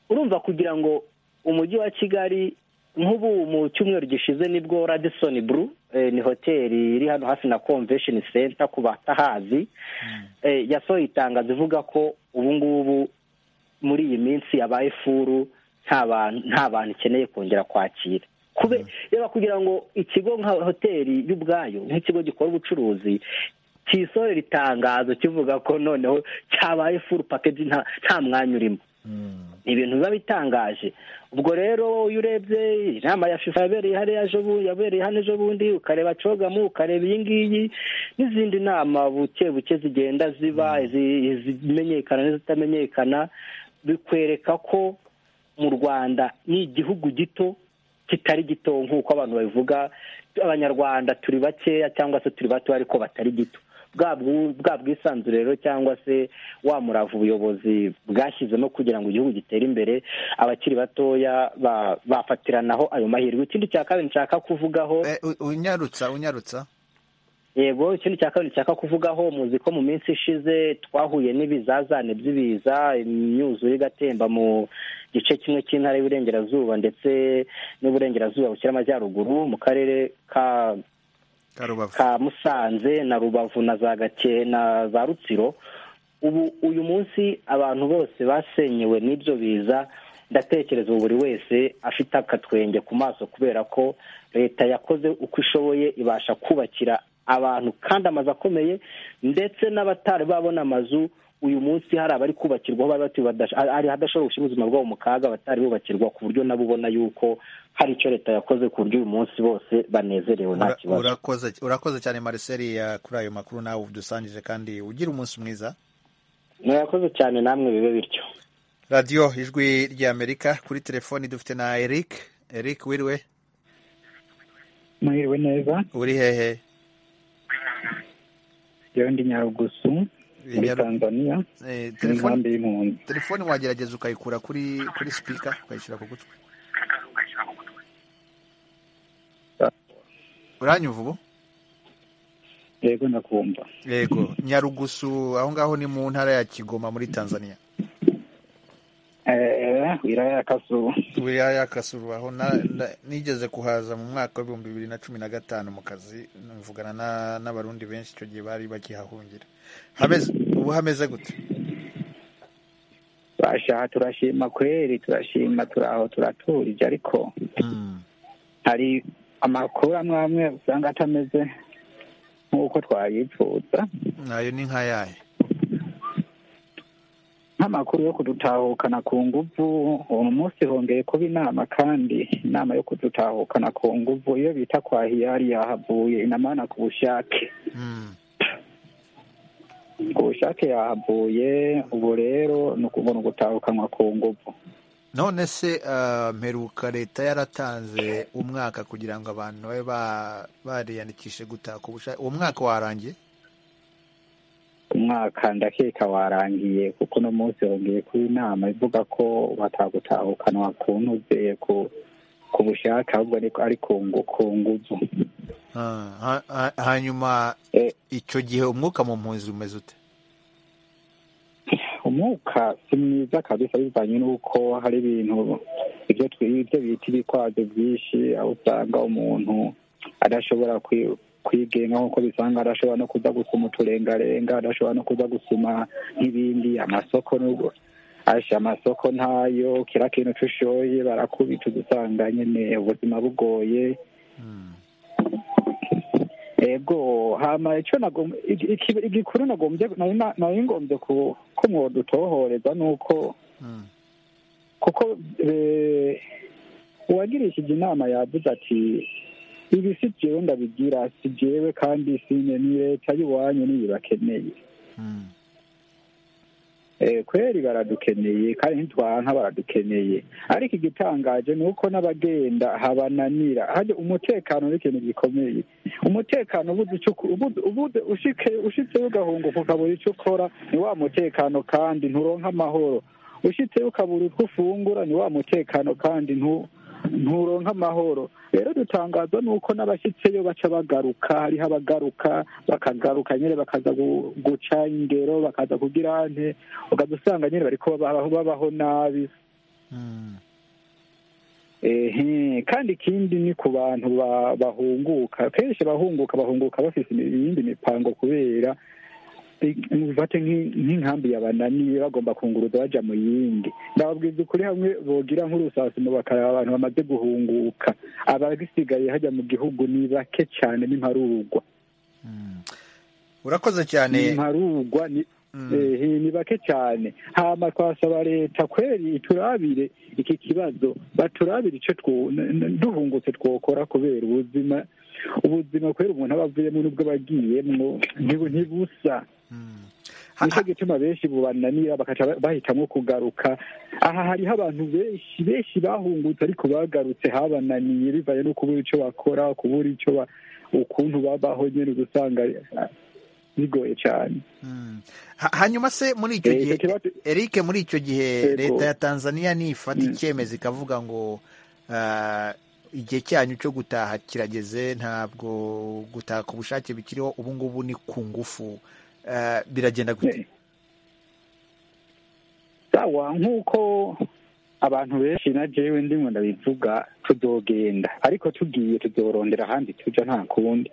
O: urumva kugira ngo umujyi wa kigali nk'ubu mu cyumweru gishize nibwo radison buru ni hoteli iri hano hafi na convention center ku batahazi yasohoye itangazo ivuga ko ubu ngubu muri iyi minsi yabaye furu nta bantu ikeneye kongera kwakira reba kugira ngo ikigo nka hoteli y'ubwayo nk'ikigo gikora ubucuruzi kisohora itangazo kivuga ko noneho cyabaye furu pakeji nta mwanya urimo ni ibintu biba bitangaje ubwo rero iyo urebye inama ya fifa yabereye hariya yabereye hano ejo bundi ukareba cogamu ukareba iyi ngiyi n'izindi nama buke buke zigenda ziba izimenyekana n'izitamenyekana bikwereka ko mu rwanda ni igihugu gito kitari gito nk'uko abantu babivuga abanyarwanda turi bakeya cyangwa se turi bato ariko batari gito bwa bwisanzure rero cyangwa se wa murava ubuyobozi bwashyizemo kugira ngo igihugu gitere imbere abakiri batoya bafatiranaho ayo mahirwe ikindi cya kabiri nshaka kuvugaho
A: unyarutsa unyarutsa
O: yego ikindi cya kabiri nshaka kuvugaho muzi ko mu minsi ishize twahuye n'ibizazane by'ibiza imyuzure igatemba mu gice kimwe cy'intara y'uburengerazuba ndetse n'uburengerazuba bushyira amajyaruguru mu karere ka ka musanze na rubavu na za gake na za rutsiro ubu uyu munsi abantu bose basenyewe n'ibyo biza ndatekereza ubu buri wese afite akatwenge ku maso kubera ko leta yakoze uko ishoboye ibasha kubakira abantu kandi amazu akomeye ndetse n'abatari babona amazu uyu munsi hari abari kubakirwaho bari batuye hari hadashobora gushyira ubuzima bwabo mu kaga batari bubakirwa ku buryo nabo ubona yuko hari icyo leta yakoze ku buryo uyu munsi bose banezerewe nta kibazo
A: urakoze cyane marcel kuri ayo makuru nawe udusangije kandi ugira umunsi mwiza
O: murakoze cyane namwe bibe bityo
A: radiyo ijwi ry'amerika kuri telefoni dufite na eric eric wiriwe
P: mwiriwe neza
A: uri hehe
P: ndi nyarugusu muri tanzania ni inkambi y'impunzi
A: telefoni wagerageza ukayikura kuri kuri sipika ukayishyira ku gutwi uranyuva ubu
P: yego ndakumva
A: yego nyarugusu aho ngaho ni mu ntara ya kigoma muri tanzania
P: wilaya ya kasuru
A: wilaya ya kasuru aho nigeze kuhaza mu mwaka w'ibihumbi bibiri na cumi na gatanu mu kazi mvugana n'abarundi benshi icyo gihe bari bakihahungira ubu hameze gute
P: basha turashima kweri turashima turi aho turaturije ariko hari amakuru amwe amwe usanga atameze nk'uko twayifuza
A: nayo ni nk'ayahe
P: nk'amakuru yo kudutahukana ku nguvu uyu munsi hongeye kuba inama kandi inama yo kudutahukana ku nguvu iyo bita kwa hiyari yahavuye inamana ku bushake ku bushake yahavuye ubu rero ni ukubona ugutahukanwa ku nguvu
A: none se mperuka leta yaratanze umwaka kugira ngo abantu babe bariyandikishe gutaka ubushake uwo mwaka warangiye
P: umwaka ndakeka warangiye kuko uno munsi wongeye kuba inama ivuga ko batagutahukanwa ku ntuze ku bushake ahubwo ari ku nguvu
A: hanyuma icyo gihe umwuka mu mpunzi umeze ute
P: umwuka si mwiza kabisa bivanye n'uko hari ibintu ibyo bita ibikwazo byinshi aho usanga umuntu adashobora kwigenga nk'uko bisanga adashobora no kuza gusoma uturengarenga adashobora no kuza gusoma n'ibindi amasoko n'ubwo asha amasoko ntayo kira kintu ushoye barakubica udusanga nyine ubuzima bugoye ego hama icyo igikuru nagombye nari ngombye ko mwodutohoreza ni uko kuko uwagirishije inama yavuze ati ibi si byewe ndabigira si byewe kandi sinye ni leta y'iwanyu niyo ibakeneye kweri baradukeneye kandi ntitwanka baradukeneye ariko igitangaje ni uko n'abagenda habananira hajya umutekano ni ikintu gikomeye umutekano ubuze ushitseyo ugahunguka ukabura icyo ukora ni wa mutekano kandi nturonka amahoro ushitseyo ukabura utwo ufungura ni wa mutekano kandi ntu nturonka amahoro rero dutangazwa nuko n'abashyitseyo baca bagaruka hariho abagaruka bakagaruka nyine bakaza guca ingero bakaza kugira ante ukaza usanga nyine bari babaho nabi ehe kandi ikindi ni ku bantu ba- bahunguka kenshi bahunguka bahunguka bafite iyindi mipango kubera mubifate nk'i- nk'inkambi yabananiye bagomba kunguruza baja mu yindi ndababwiza ukuri hamwe bogira nk'urusasimo bakaraba abantu bamaze guhunguka abagisigaye hajya mu gihugu ni bake cyane n'imparurwa
A: urakoze cyane
P: imparurwa ni ehe, ni bake cyane hama twasaba leta kweri iturabire iki kibazo baturabire ico two- n- n- duhungutse twokora kubera ubuzima ubuzima kubera umuntu aba avuyemo n'ubwo aba agiyemwo ntibu- ntibusa nicyo gituma benshi bubananira bakaca ba- bahitamwo kugaruka aha hariho abantu benshi benshi bahungutse ariko bagarutse habananiye bivaye no kubura ico bakora kubura ico ba- ukuntu babaho nyene uba usanga ah, bigoye cane
A: Ha- hanyuma se muri icyo
P: Eh,
A: gihe
P: icyo kibazo-
A: eric muri icyo gihe
P: Yego.
A: leta ya tanzania nifata icyemezo ikavuga ngo ah, igihe cyanyu cyo gutaha kirageze ntabwo gutaha ku bushake bikiriho ubu ngubu ni ku ngufu Ah, biragenda gute
P: sawa nk'uko abantu benshi na jewe ndimwe ndabivuga tuzogenda ariko tugiye tuzorondera ahandi tuja nta kundi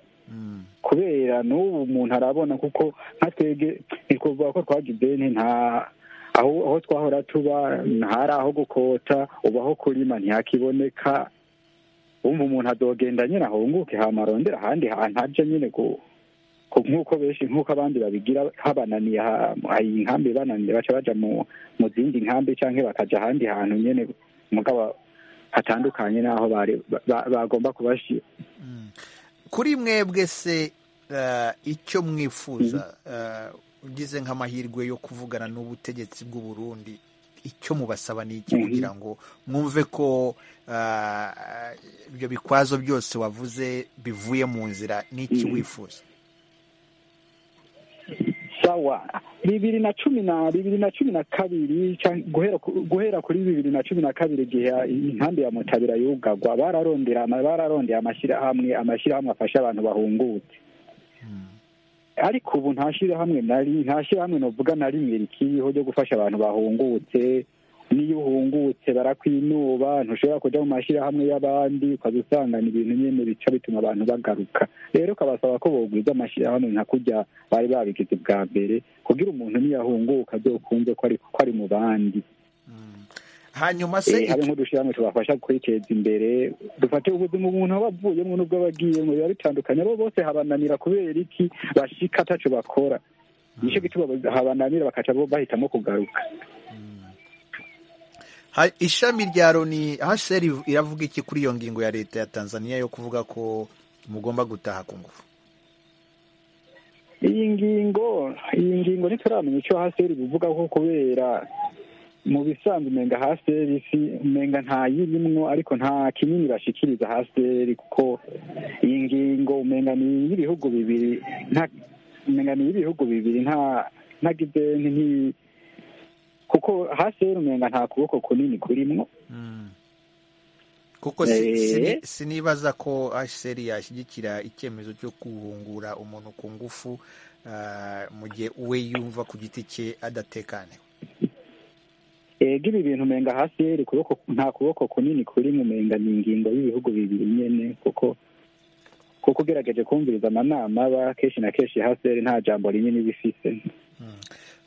P: kubera n'ubu umuntu arabona kuko nka twebwe ntikuvuga ko twagize nti nta aho aho twahora tuba ntari aho gukota ubu aho kurima ntihakiboneka wumva umuntu adogenda nyine ahunguke hama arondera ahandi hantu aja nyine ku ku- nk'uko benshi nk'uko abandi babigira habananiye ha- hari inkambi bananiye baca baja mu mu zindi nkambi cyangwa bakaja ahandi hantu nyene mugabo hatandukanye n'aho bari ba- bagomba kubashira
A: kuri mwebwe se ah, icyo mwifuza ah, ugize nk'amahirwe yo kuvugana n'ubutegetsi bw'u Burundi icyo mubasaba ni iki
P: Mhm.
A: kugira ngo mwumve ko ah, ibyo bikwazo byose wavuze bivuye mu nzira n'iki wifuza
P: sawa bibiri na cumi na bibiri na cumi na kabiri canke- guhera ku- guhera kuri bibiri na cumi na kabiri igihe inkambi ya mutabira yugagwa bararondera ama- bararondeye amashyirahamwe amashyirahamwe afasha abantu bahungutse ariko ubu nta shyirahamwe nari nta shyirahamwe novuga na rimwe rikiriho ryo gufasha abantu bahungutse niyo uhungutse barakwinuba ntushobora kujya mu mashyirahamwe y'abandi ukaza usangana ibintu nyine bica bituma abantu bagaruka rero ukabasaba ko bogwiza amashyirahamwe nka kujya bari babigize bwa mbere kugira umuntu niyahunguka byokunze ko ari ko ari mu bandi
A: hanyuma
P: se
A: se
P: habe nk'udushyirahamwe tubafasha kwiteza imbere dufate ubuzima umuntu aba avuyemo n'ubwo aba agiyemo biba bitandukanye abo bose habananira kubera iki bashika ataco bakora nicyo gituma habananira bakaca bo bahitamo kugaruka
A: Ha- ishami rya loni hsr iravuga iki kuri iyo ngingo ya leta ya tanzania yo kuvuga ko mugomba gutaha ku ngufu
P: iyi ngingo iyi ngingo ntituramenya icyo haseri bivuga ko kubera mu bisanzwe umenga haseri si umenga nta yirimwo ariko nta kinini bashikiriza haseri kuko iyi ngingo umenga ni iy'ibihugu bibiri nta umenga ni iy'ibihugu bibiri nta ntagize nti kuko haseri umenga nta kuboko kunini kurimwo
A: kuko si- sini-
P: Eh.
A: sinibaza ko hsr yashyigikira icyemezo cyo guhungura umuntu ku ngufu ah, mu gihe we yumva ku giti cye adatekaniwe
P: ega ibi bintu umenga hasi yeri kuboko nta kuboko kunini kuri mu menga ni ingingo y'ibihugu bibiri nyene kuko kuko ugerageje kumviriza amanama aba kenshi na kenshi hasi yeri nta jambo rinini iba ifise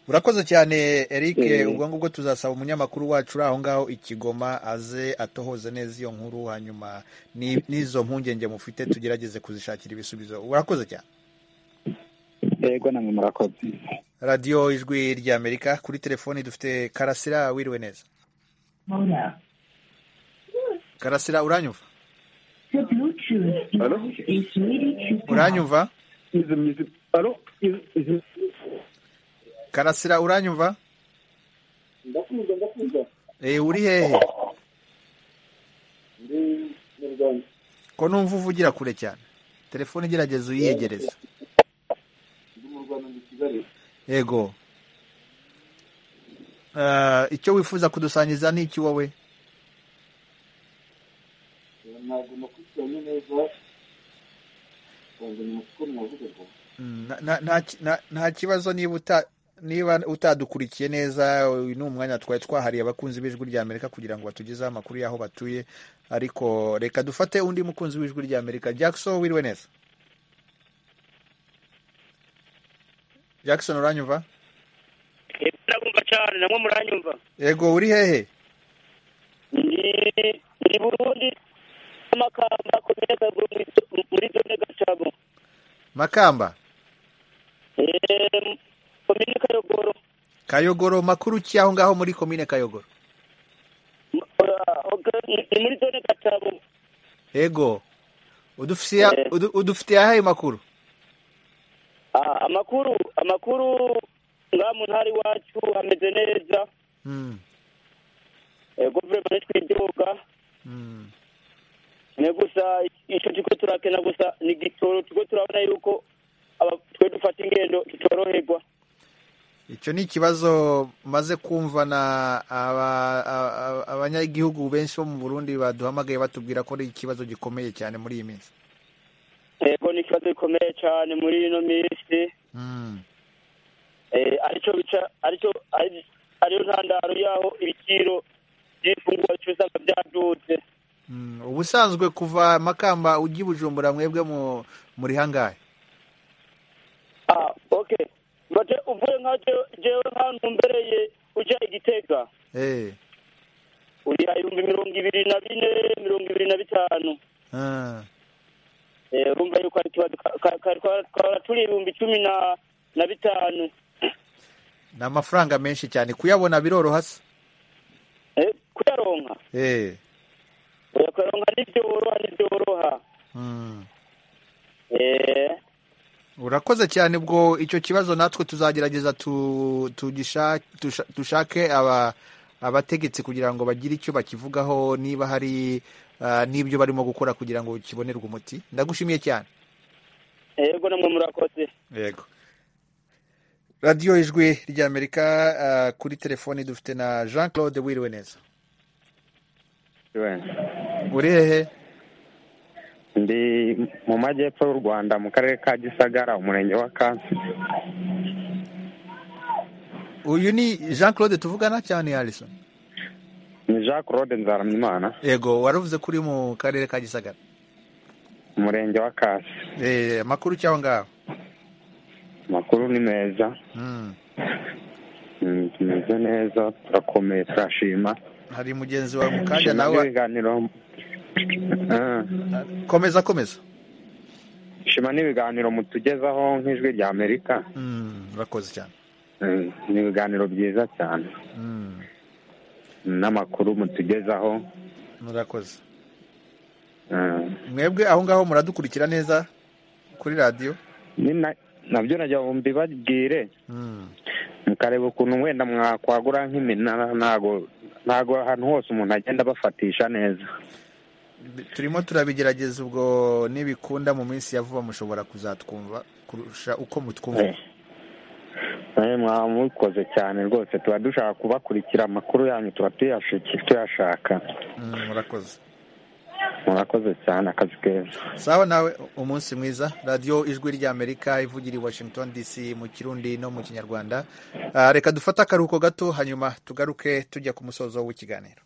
A: urakoze cyane eric
P: Eh.
A: ubwo ngubwo tuzasaba umunyamakuru wacu uri aho ngaho i kigoma aze atohoze neza iyo nkuru hanyuma ni- n'izo mpungenge mufite tugerageze kuzishakira ibisubizo urakoze cyane
P: ego namwe murakoze
A: radiyo ijwi ry'amerika kuri telefoni dufite karasira wiriwe neza karasira uranyumva uranyumva karasira uranyumva
Q: ndakumva ndakumva
A: Eh, uri hehe
Q: ndi mu rwanda
A: ko numva uvugira kure cyane telefone igerageza uyiyegereza
Q: ndi mu rwanda ndi kigali
A: yego Ah, icyo wifuza kudusangiza ni iki wowe
Q: ntabwo nakurikiranye neza ntabwo ni mu kuko mwavugaga
A: Mm, na- na- nta ki- na- nta kibazo niba uta- niba utadukurikiye neza uyu ni umwanya twari twahariye abakunzi b'ijwi ry'amerika kugira ngo batugezeho amakuru y'aho batuye ariko reka dufate undi mukunzi w'ijwi ry'amerika jackson wiriwe neza jackson uranyumva
R: ndabumva cyane namwe muranyumva
A: yego uri hehe
R: ni burundi amakamba akomeza muri zone gacabo
A: makamba
R: komine kayogoro
A: kayogoro makuru ki aho ngaho muri komine kayogoro
R: ni muri zone gacabo
A: yego udufitiye udufitiye ayahe makuru
R: amakuru amakuru ngaha mu ntara iwacu hameze neza guverinoma ntitwidoga ni gusa icyo kigo turakena gusa ni gitoro twe turabona yuko twe dufata ingendo tutoroherwa
A: icyo ni ikibazo maze kumva na abanyagihugu benshi bo mu burundi baduhamagaye batubwira ko ari ikibazo gikomeye cyane muri iyi minsi
R: yego ni ikibazo gikomeye cyane muri ino minsi aricyo bica aricyo ariyo ntandaro y'aho ibiciro by'ifunguro cy'usanga byadutse
A: ubusanzwe kuva makamba ujya i bujumbura mwebwe muri hangahe
R: ah ok bate uvuye nka jewe nkantu mbereye ujya igitega uriha ibihumbi mirongo ibiri na bine mirongo ibiri na bitanu urumva yuko ari ikibazo twaba turi ibihumbi cumi na bitanu
A: ni amafaranga menshi cyane kuyabona biroroha se
R: kuyaronka kuyaronka ntibyoroha ntibyoroha
A: urakoze cyane ubwo icyo kibazo natwe tuzagerageza dushake abategetsi kugira ngo bagire icyo bakivugaho niba hari n'ibyo barimo gukora kugira ngo kibonerwe umuti ndagushimiye cyane
R: yego namwe murakoze
A: yego radiyo ijwi ry'amerika kuri telefoni dufite na jean claude wiriwe neza uri hehe
S: ndi mu majyepfo y'u rwanda mu karere ka gisagara umurenge wa kansi
A: uyu ni jean claude tuvugana cyane harison
S: ni jean claude nzaramwimana
A: yego waravuze ko uri mu karere ka gisagara
S: umurenge wa kasi
A: amakuru cyangwa ngaho
S: amakuru ni meza tumeze neza turakomeye turashima
A: hari mugenzi wawe mu kanya nawe
S: ibiganiro
A: komeza komeza
S: shima n'ibiganiro mutugezaho nk'ijwi rya amerika
A: urakoze cyane
S: ni ibiganiro byiza cyane n'amakuru mutugezaho
A: murakoze mwebwe aho ngaho muradukurikira neza kuri radiyo
S: nabyo najya mbibabwire mukareba ukuntu wenda mwakwagura nk'iminara ntago ntago ahantu hose umuntu agenda abafatisha neza
A: turimo turabigerageza ubwo n'ibikunda mu minsi ya vuba mushobora kuzatwumva kurusha uko mutwumva
S: mwabikoze cyane rwose tuba dushaka kubakurikira amakuru yanyu tuba tuyashaka
A: murakoze
S: murakoze cyane akazi keza
A: sawa nawe umunsi mwiza radiyo ijwi ry'amerika ivugira i washington dc mu kirundi no mu kinyarwanda reka dufate akaruhuko gato hanyuma tugaruke tujya ku musozo w'ikiganiro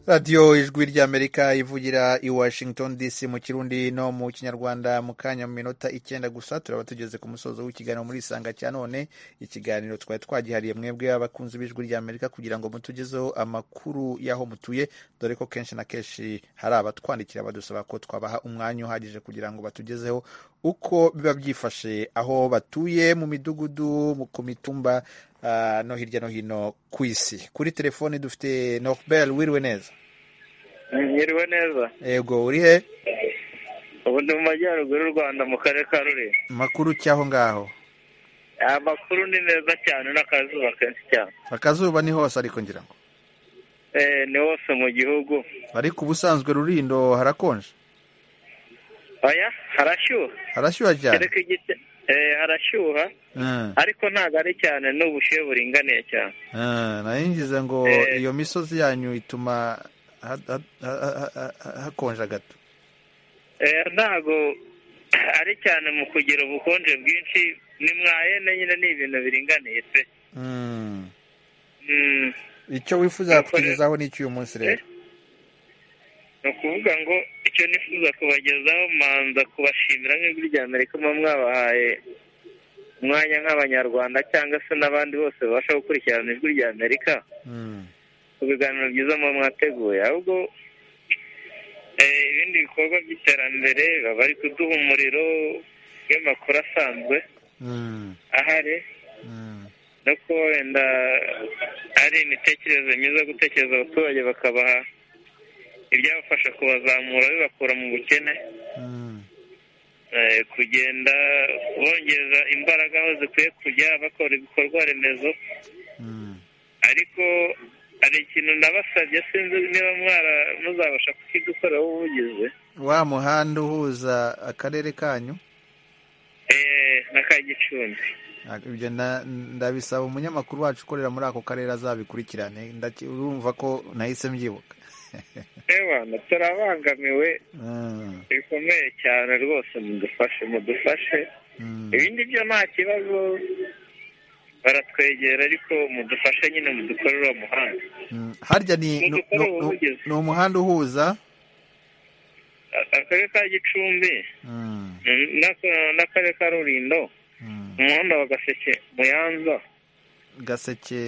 A: radiyo ijwi ry'amerika ivugira i washington dc mu kirundi no mu kinyarwanda mu kanya mu minota icyenda gusa turaba tugeze ku musozo w'ikiganiro muri isanga cya none ikiganiro twari twagihariye mwebwe abakunzi b'ijwi ry'amerika kugira ngo mutugezeho amakuru y'aho mutuye dore ko kenshi na kenshi hari abatwandikira badusaba ko twabaha umwanya uhagije kugira ngo batugezeho uko biba byifashe aho batuye mu midugudu ku mitumba Uh, no hirya no hino ku isi kuri telefoni dufite norbert wiriwe neza
T: mwiriwe neza
A: yego uri he
T: ubu ni mu majyaruguru y'u rwanda mu karere ka rurembo
A: makuru cy'aho ngaho
T: amakuru ni meza cyane n'akazuba kenshi cyane
A: akazuba ni hose ariko ngira ngo
T: eh ni hose mu gihugu
A: ariko ubusanzwe rurindo harakonje
T: oya harashyuha
A: harashyuha cyane
T: kereka igite harashyuha ariko ntabwo ari cyane n'ubushyuhe buringaniye cyane
A: nayo ngize ngo iyo misozi yanyu ituma hakonja gato
T: ntabwo ari cyane mu kugira ubukonje bwinshi ni mwayene nyine ni ibintu biringaniye pe
A: icyo wifuza kutugezaho ni icyo uyu munsi rero
T: ni ukuvuga ngo icyo nifuza kubagezaho manza kubashimira nk'ijwi rya amerika muba mwabahaye umwanya nk'abanyarwanda cyangwa se n'abandi bose babasha gukurikirana ijwi rya amerika ku biganiro byiza muba mwateguye ahubwo ibindi bikorwa by'iterambere baba bari kuduha umuriro w'amakuru asanzwe ahari no kuba wenda ari imitekerereze myiza yo gutekereza abaturage bakabaha ibyabafasha kubazamura bibakura mu bukene kugenda bongeza imbaraga aho zikwiye kujya bakora ibikorwa remezo ariko hari ikintu nabasabye sinzi niba mwara muzabasha kukidukorera ubuvugizi
A: wa muhanda uhuza akarere kanyu
T: na ka gicumbi
A: ibyo ndabisaba umunyamakuru wacu ukorera muri ako karere azabikurikirane urumva ko nahise mbyibuka
T: ebana turabangamiwe bikomeye cyane rwose mudufashe mudufashe ibindi byo nta kibazo baratwegera ariko mudufashe nyine mudukorere uwo muhanda
A: harya ni umuhanda uhuza
T: akarere ka gicumbi n'akarere ka rurindo umuhanda wa gaseke muyanza
A: gaseke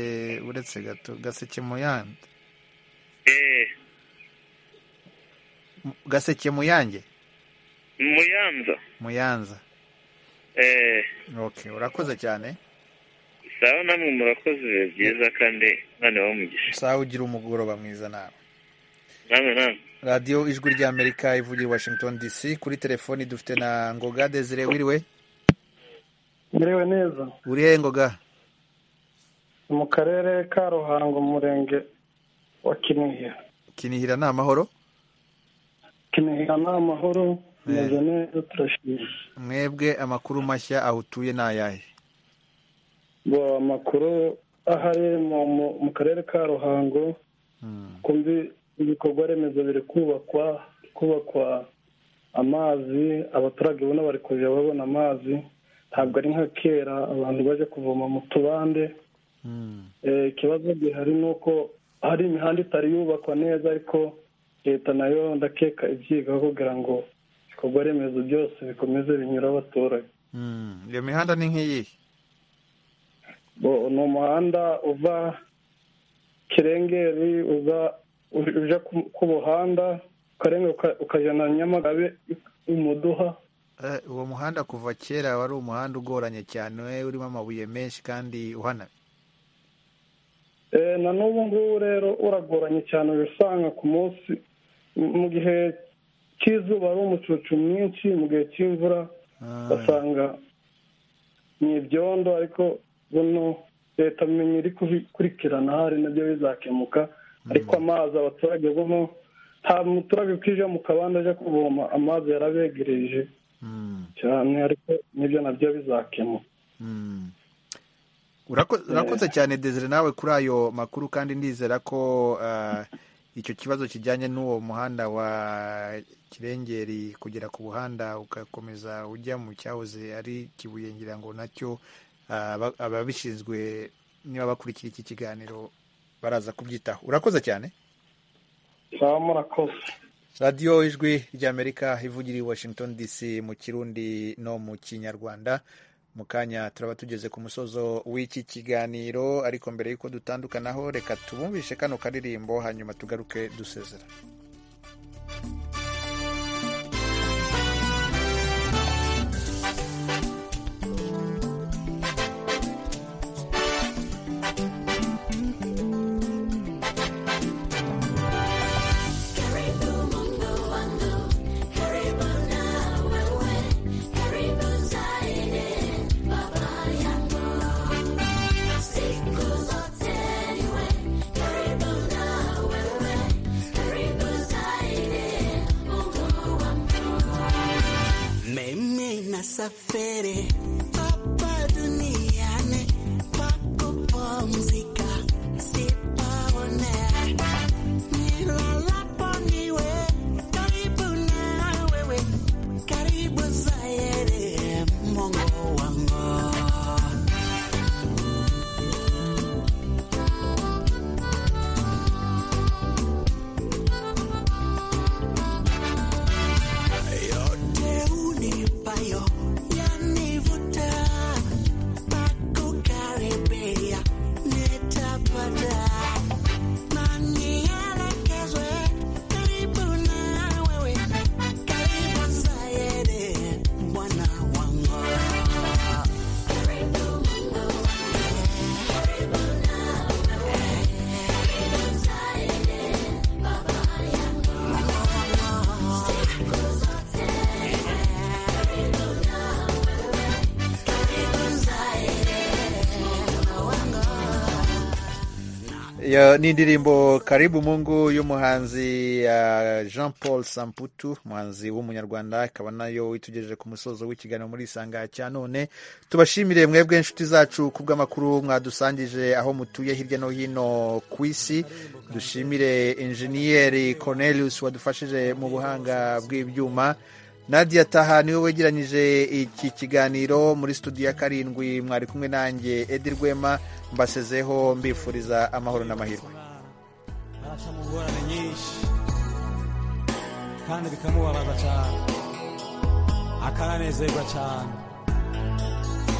A: uretse gato gaseke muyanza gaseke muyange
T: muyanza
A: muyanza ok urakoze cyane
T: sawa namwe murakoze ibihe byiza kandi mwana wa mugisha
A: sawa ugira umugoroba mwiza nawe
T: namwe namwe
A: radiyo ijwi ry'amerika ivugira i washington dc kuri telefoni dufite na ngoga desire wiriwe
L: muriwe neza
A: uri he ngoga
L: mu karere ka ruhango umurenge wa kinihira
A: kinihira ni amahoro
L: kinihira ni amahoro tumeze neza turashimye
A: mwebwe amakuru mashya aho utuye ni ayahe
L: ngo amakuru ahari mu karere ka ruhango kumbi ibikorwa remezo biri kubakwa kubakwa amazi abaturage ubona bari kujya babona amazi ntabwo ari nka kera abantu baje kuvoma mu tubande ikibazo gihari ni uko hari imihanda itari yubakwa neza ariko leta nayo ndakeka ibyigaho kugira ngo ibikorwa remezo byose bikomeze binyura abaturage
A: iyo mihanda ni nk'iyi
L: ni umuhanda uva kirengeri ujya ku buhanda ukajya na nyamagabe umuduha
A: uwo muhanda kuva kera wari umuhanda ugoranye cyane urimo amabuye menshi kandi uhanamye
L: na n'ubu ngubu rero uragoranye cyane usanga ku munsi mu gihe cy'izuba ari umucucu mwinshi mu gihe cy'imvura basanga ni ibyondo ariko buno leta menya iri kubikurikirana hari nabyo bizakemuka ariko amazi abaturage bamo nta muturage ukije mu kabande ajya kuvoma amazi yarabegereje cyane ariko nibyo nabyo bizakemuka
A: urakoze cyane desire nawe kuri ayo makuru kandi ndizera ko icyo kibazo kijyanye n'uwo muhanda wa kirengeri kugera ku buhanda ugakomeza ujya mu cyahoze ari kibuye ngira ngo nacyo ababishinzwe niba bakurikira iki kiganiro baraza kubyitaho urakoze cyane
L: sawa murakoze
A: radiyo ijwi ry'amerika ivugira i washington dc mu kirundi no mu kinyarwanda mu kanya turaba tugeze ku musozo w'iki kiganiro ariko mbere y'uko dutandukanaho reka tubumvishe kano karirimbo hanyuma tugaruke dusezera
U: Mimi nasafiri hapa duniani pakupumzika, sipaone nilalapo niwe karibu na wewe, karibu zaidi Mungu wangu. yote unipayo yanivuta pakukaribia nitapata na nielekezwe karibu na wewe karibu zaidi bwana wangu
A: Iyo ni indirimbo karibu mungu y'umuhanzi uh, jean paul samputu umuhanzi w'umunyarwanda ikaba nayo itugejeje ku musozo w'ikiganiro muri isanga cya none tubashimire mwebwe inshuti zacu ku bw'amakuru mwadusangije aho mutuye hirya no hino ku isi dushimire injeniyeri cornelius wadufashije mu buhanga bw'ibyuma nadia taha niwe wegeranyije iki kiganiro muri studio ya karindwi mwari kumwe nanjye edi rwema mbasezeho mbifuriza amahoro n'amahirwe
V: aracamo ingorane nyinshi kandi bikamubabaza cyane akananezerwa cyane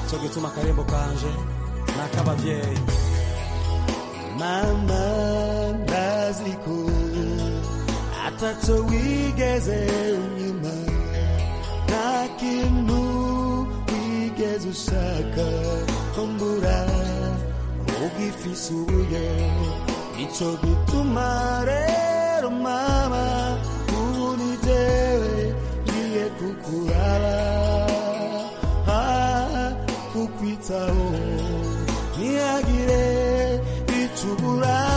V: cyo gituma akarembo kanje ni ak'ababyeyi
U: mama ndaziko atacyo wigeze nyuma nta kintu wigeze ushaka kumbura ugifisuye nicyo gituma rero mama ubu ni jyewe ngiye kukuraba ah, kukwitaho ntihagire icyo ubura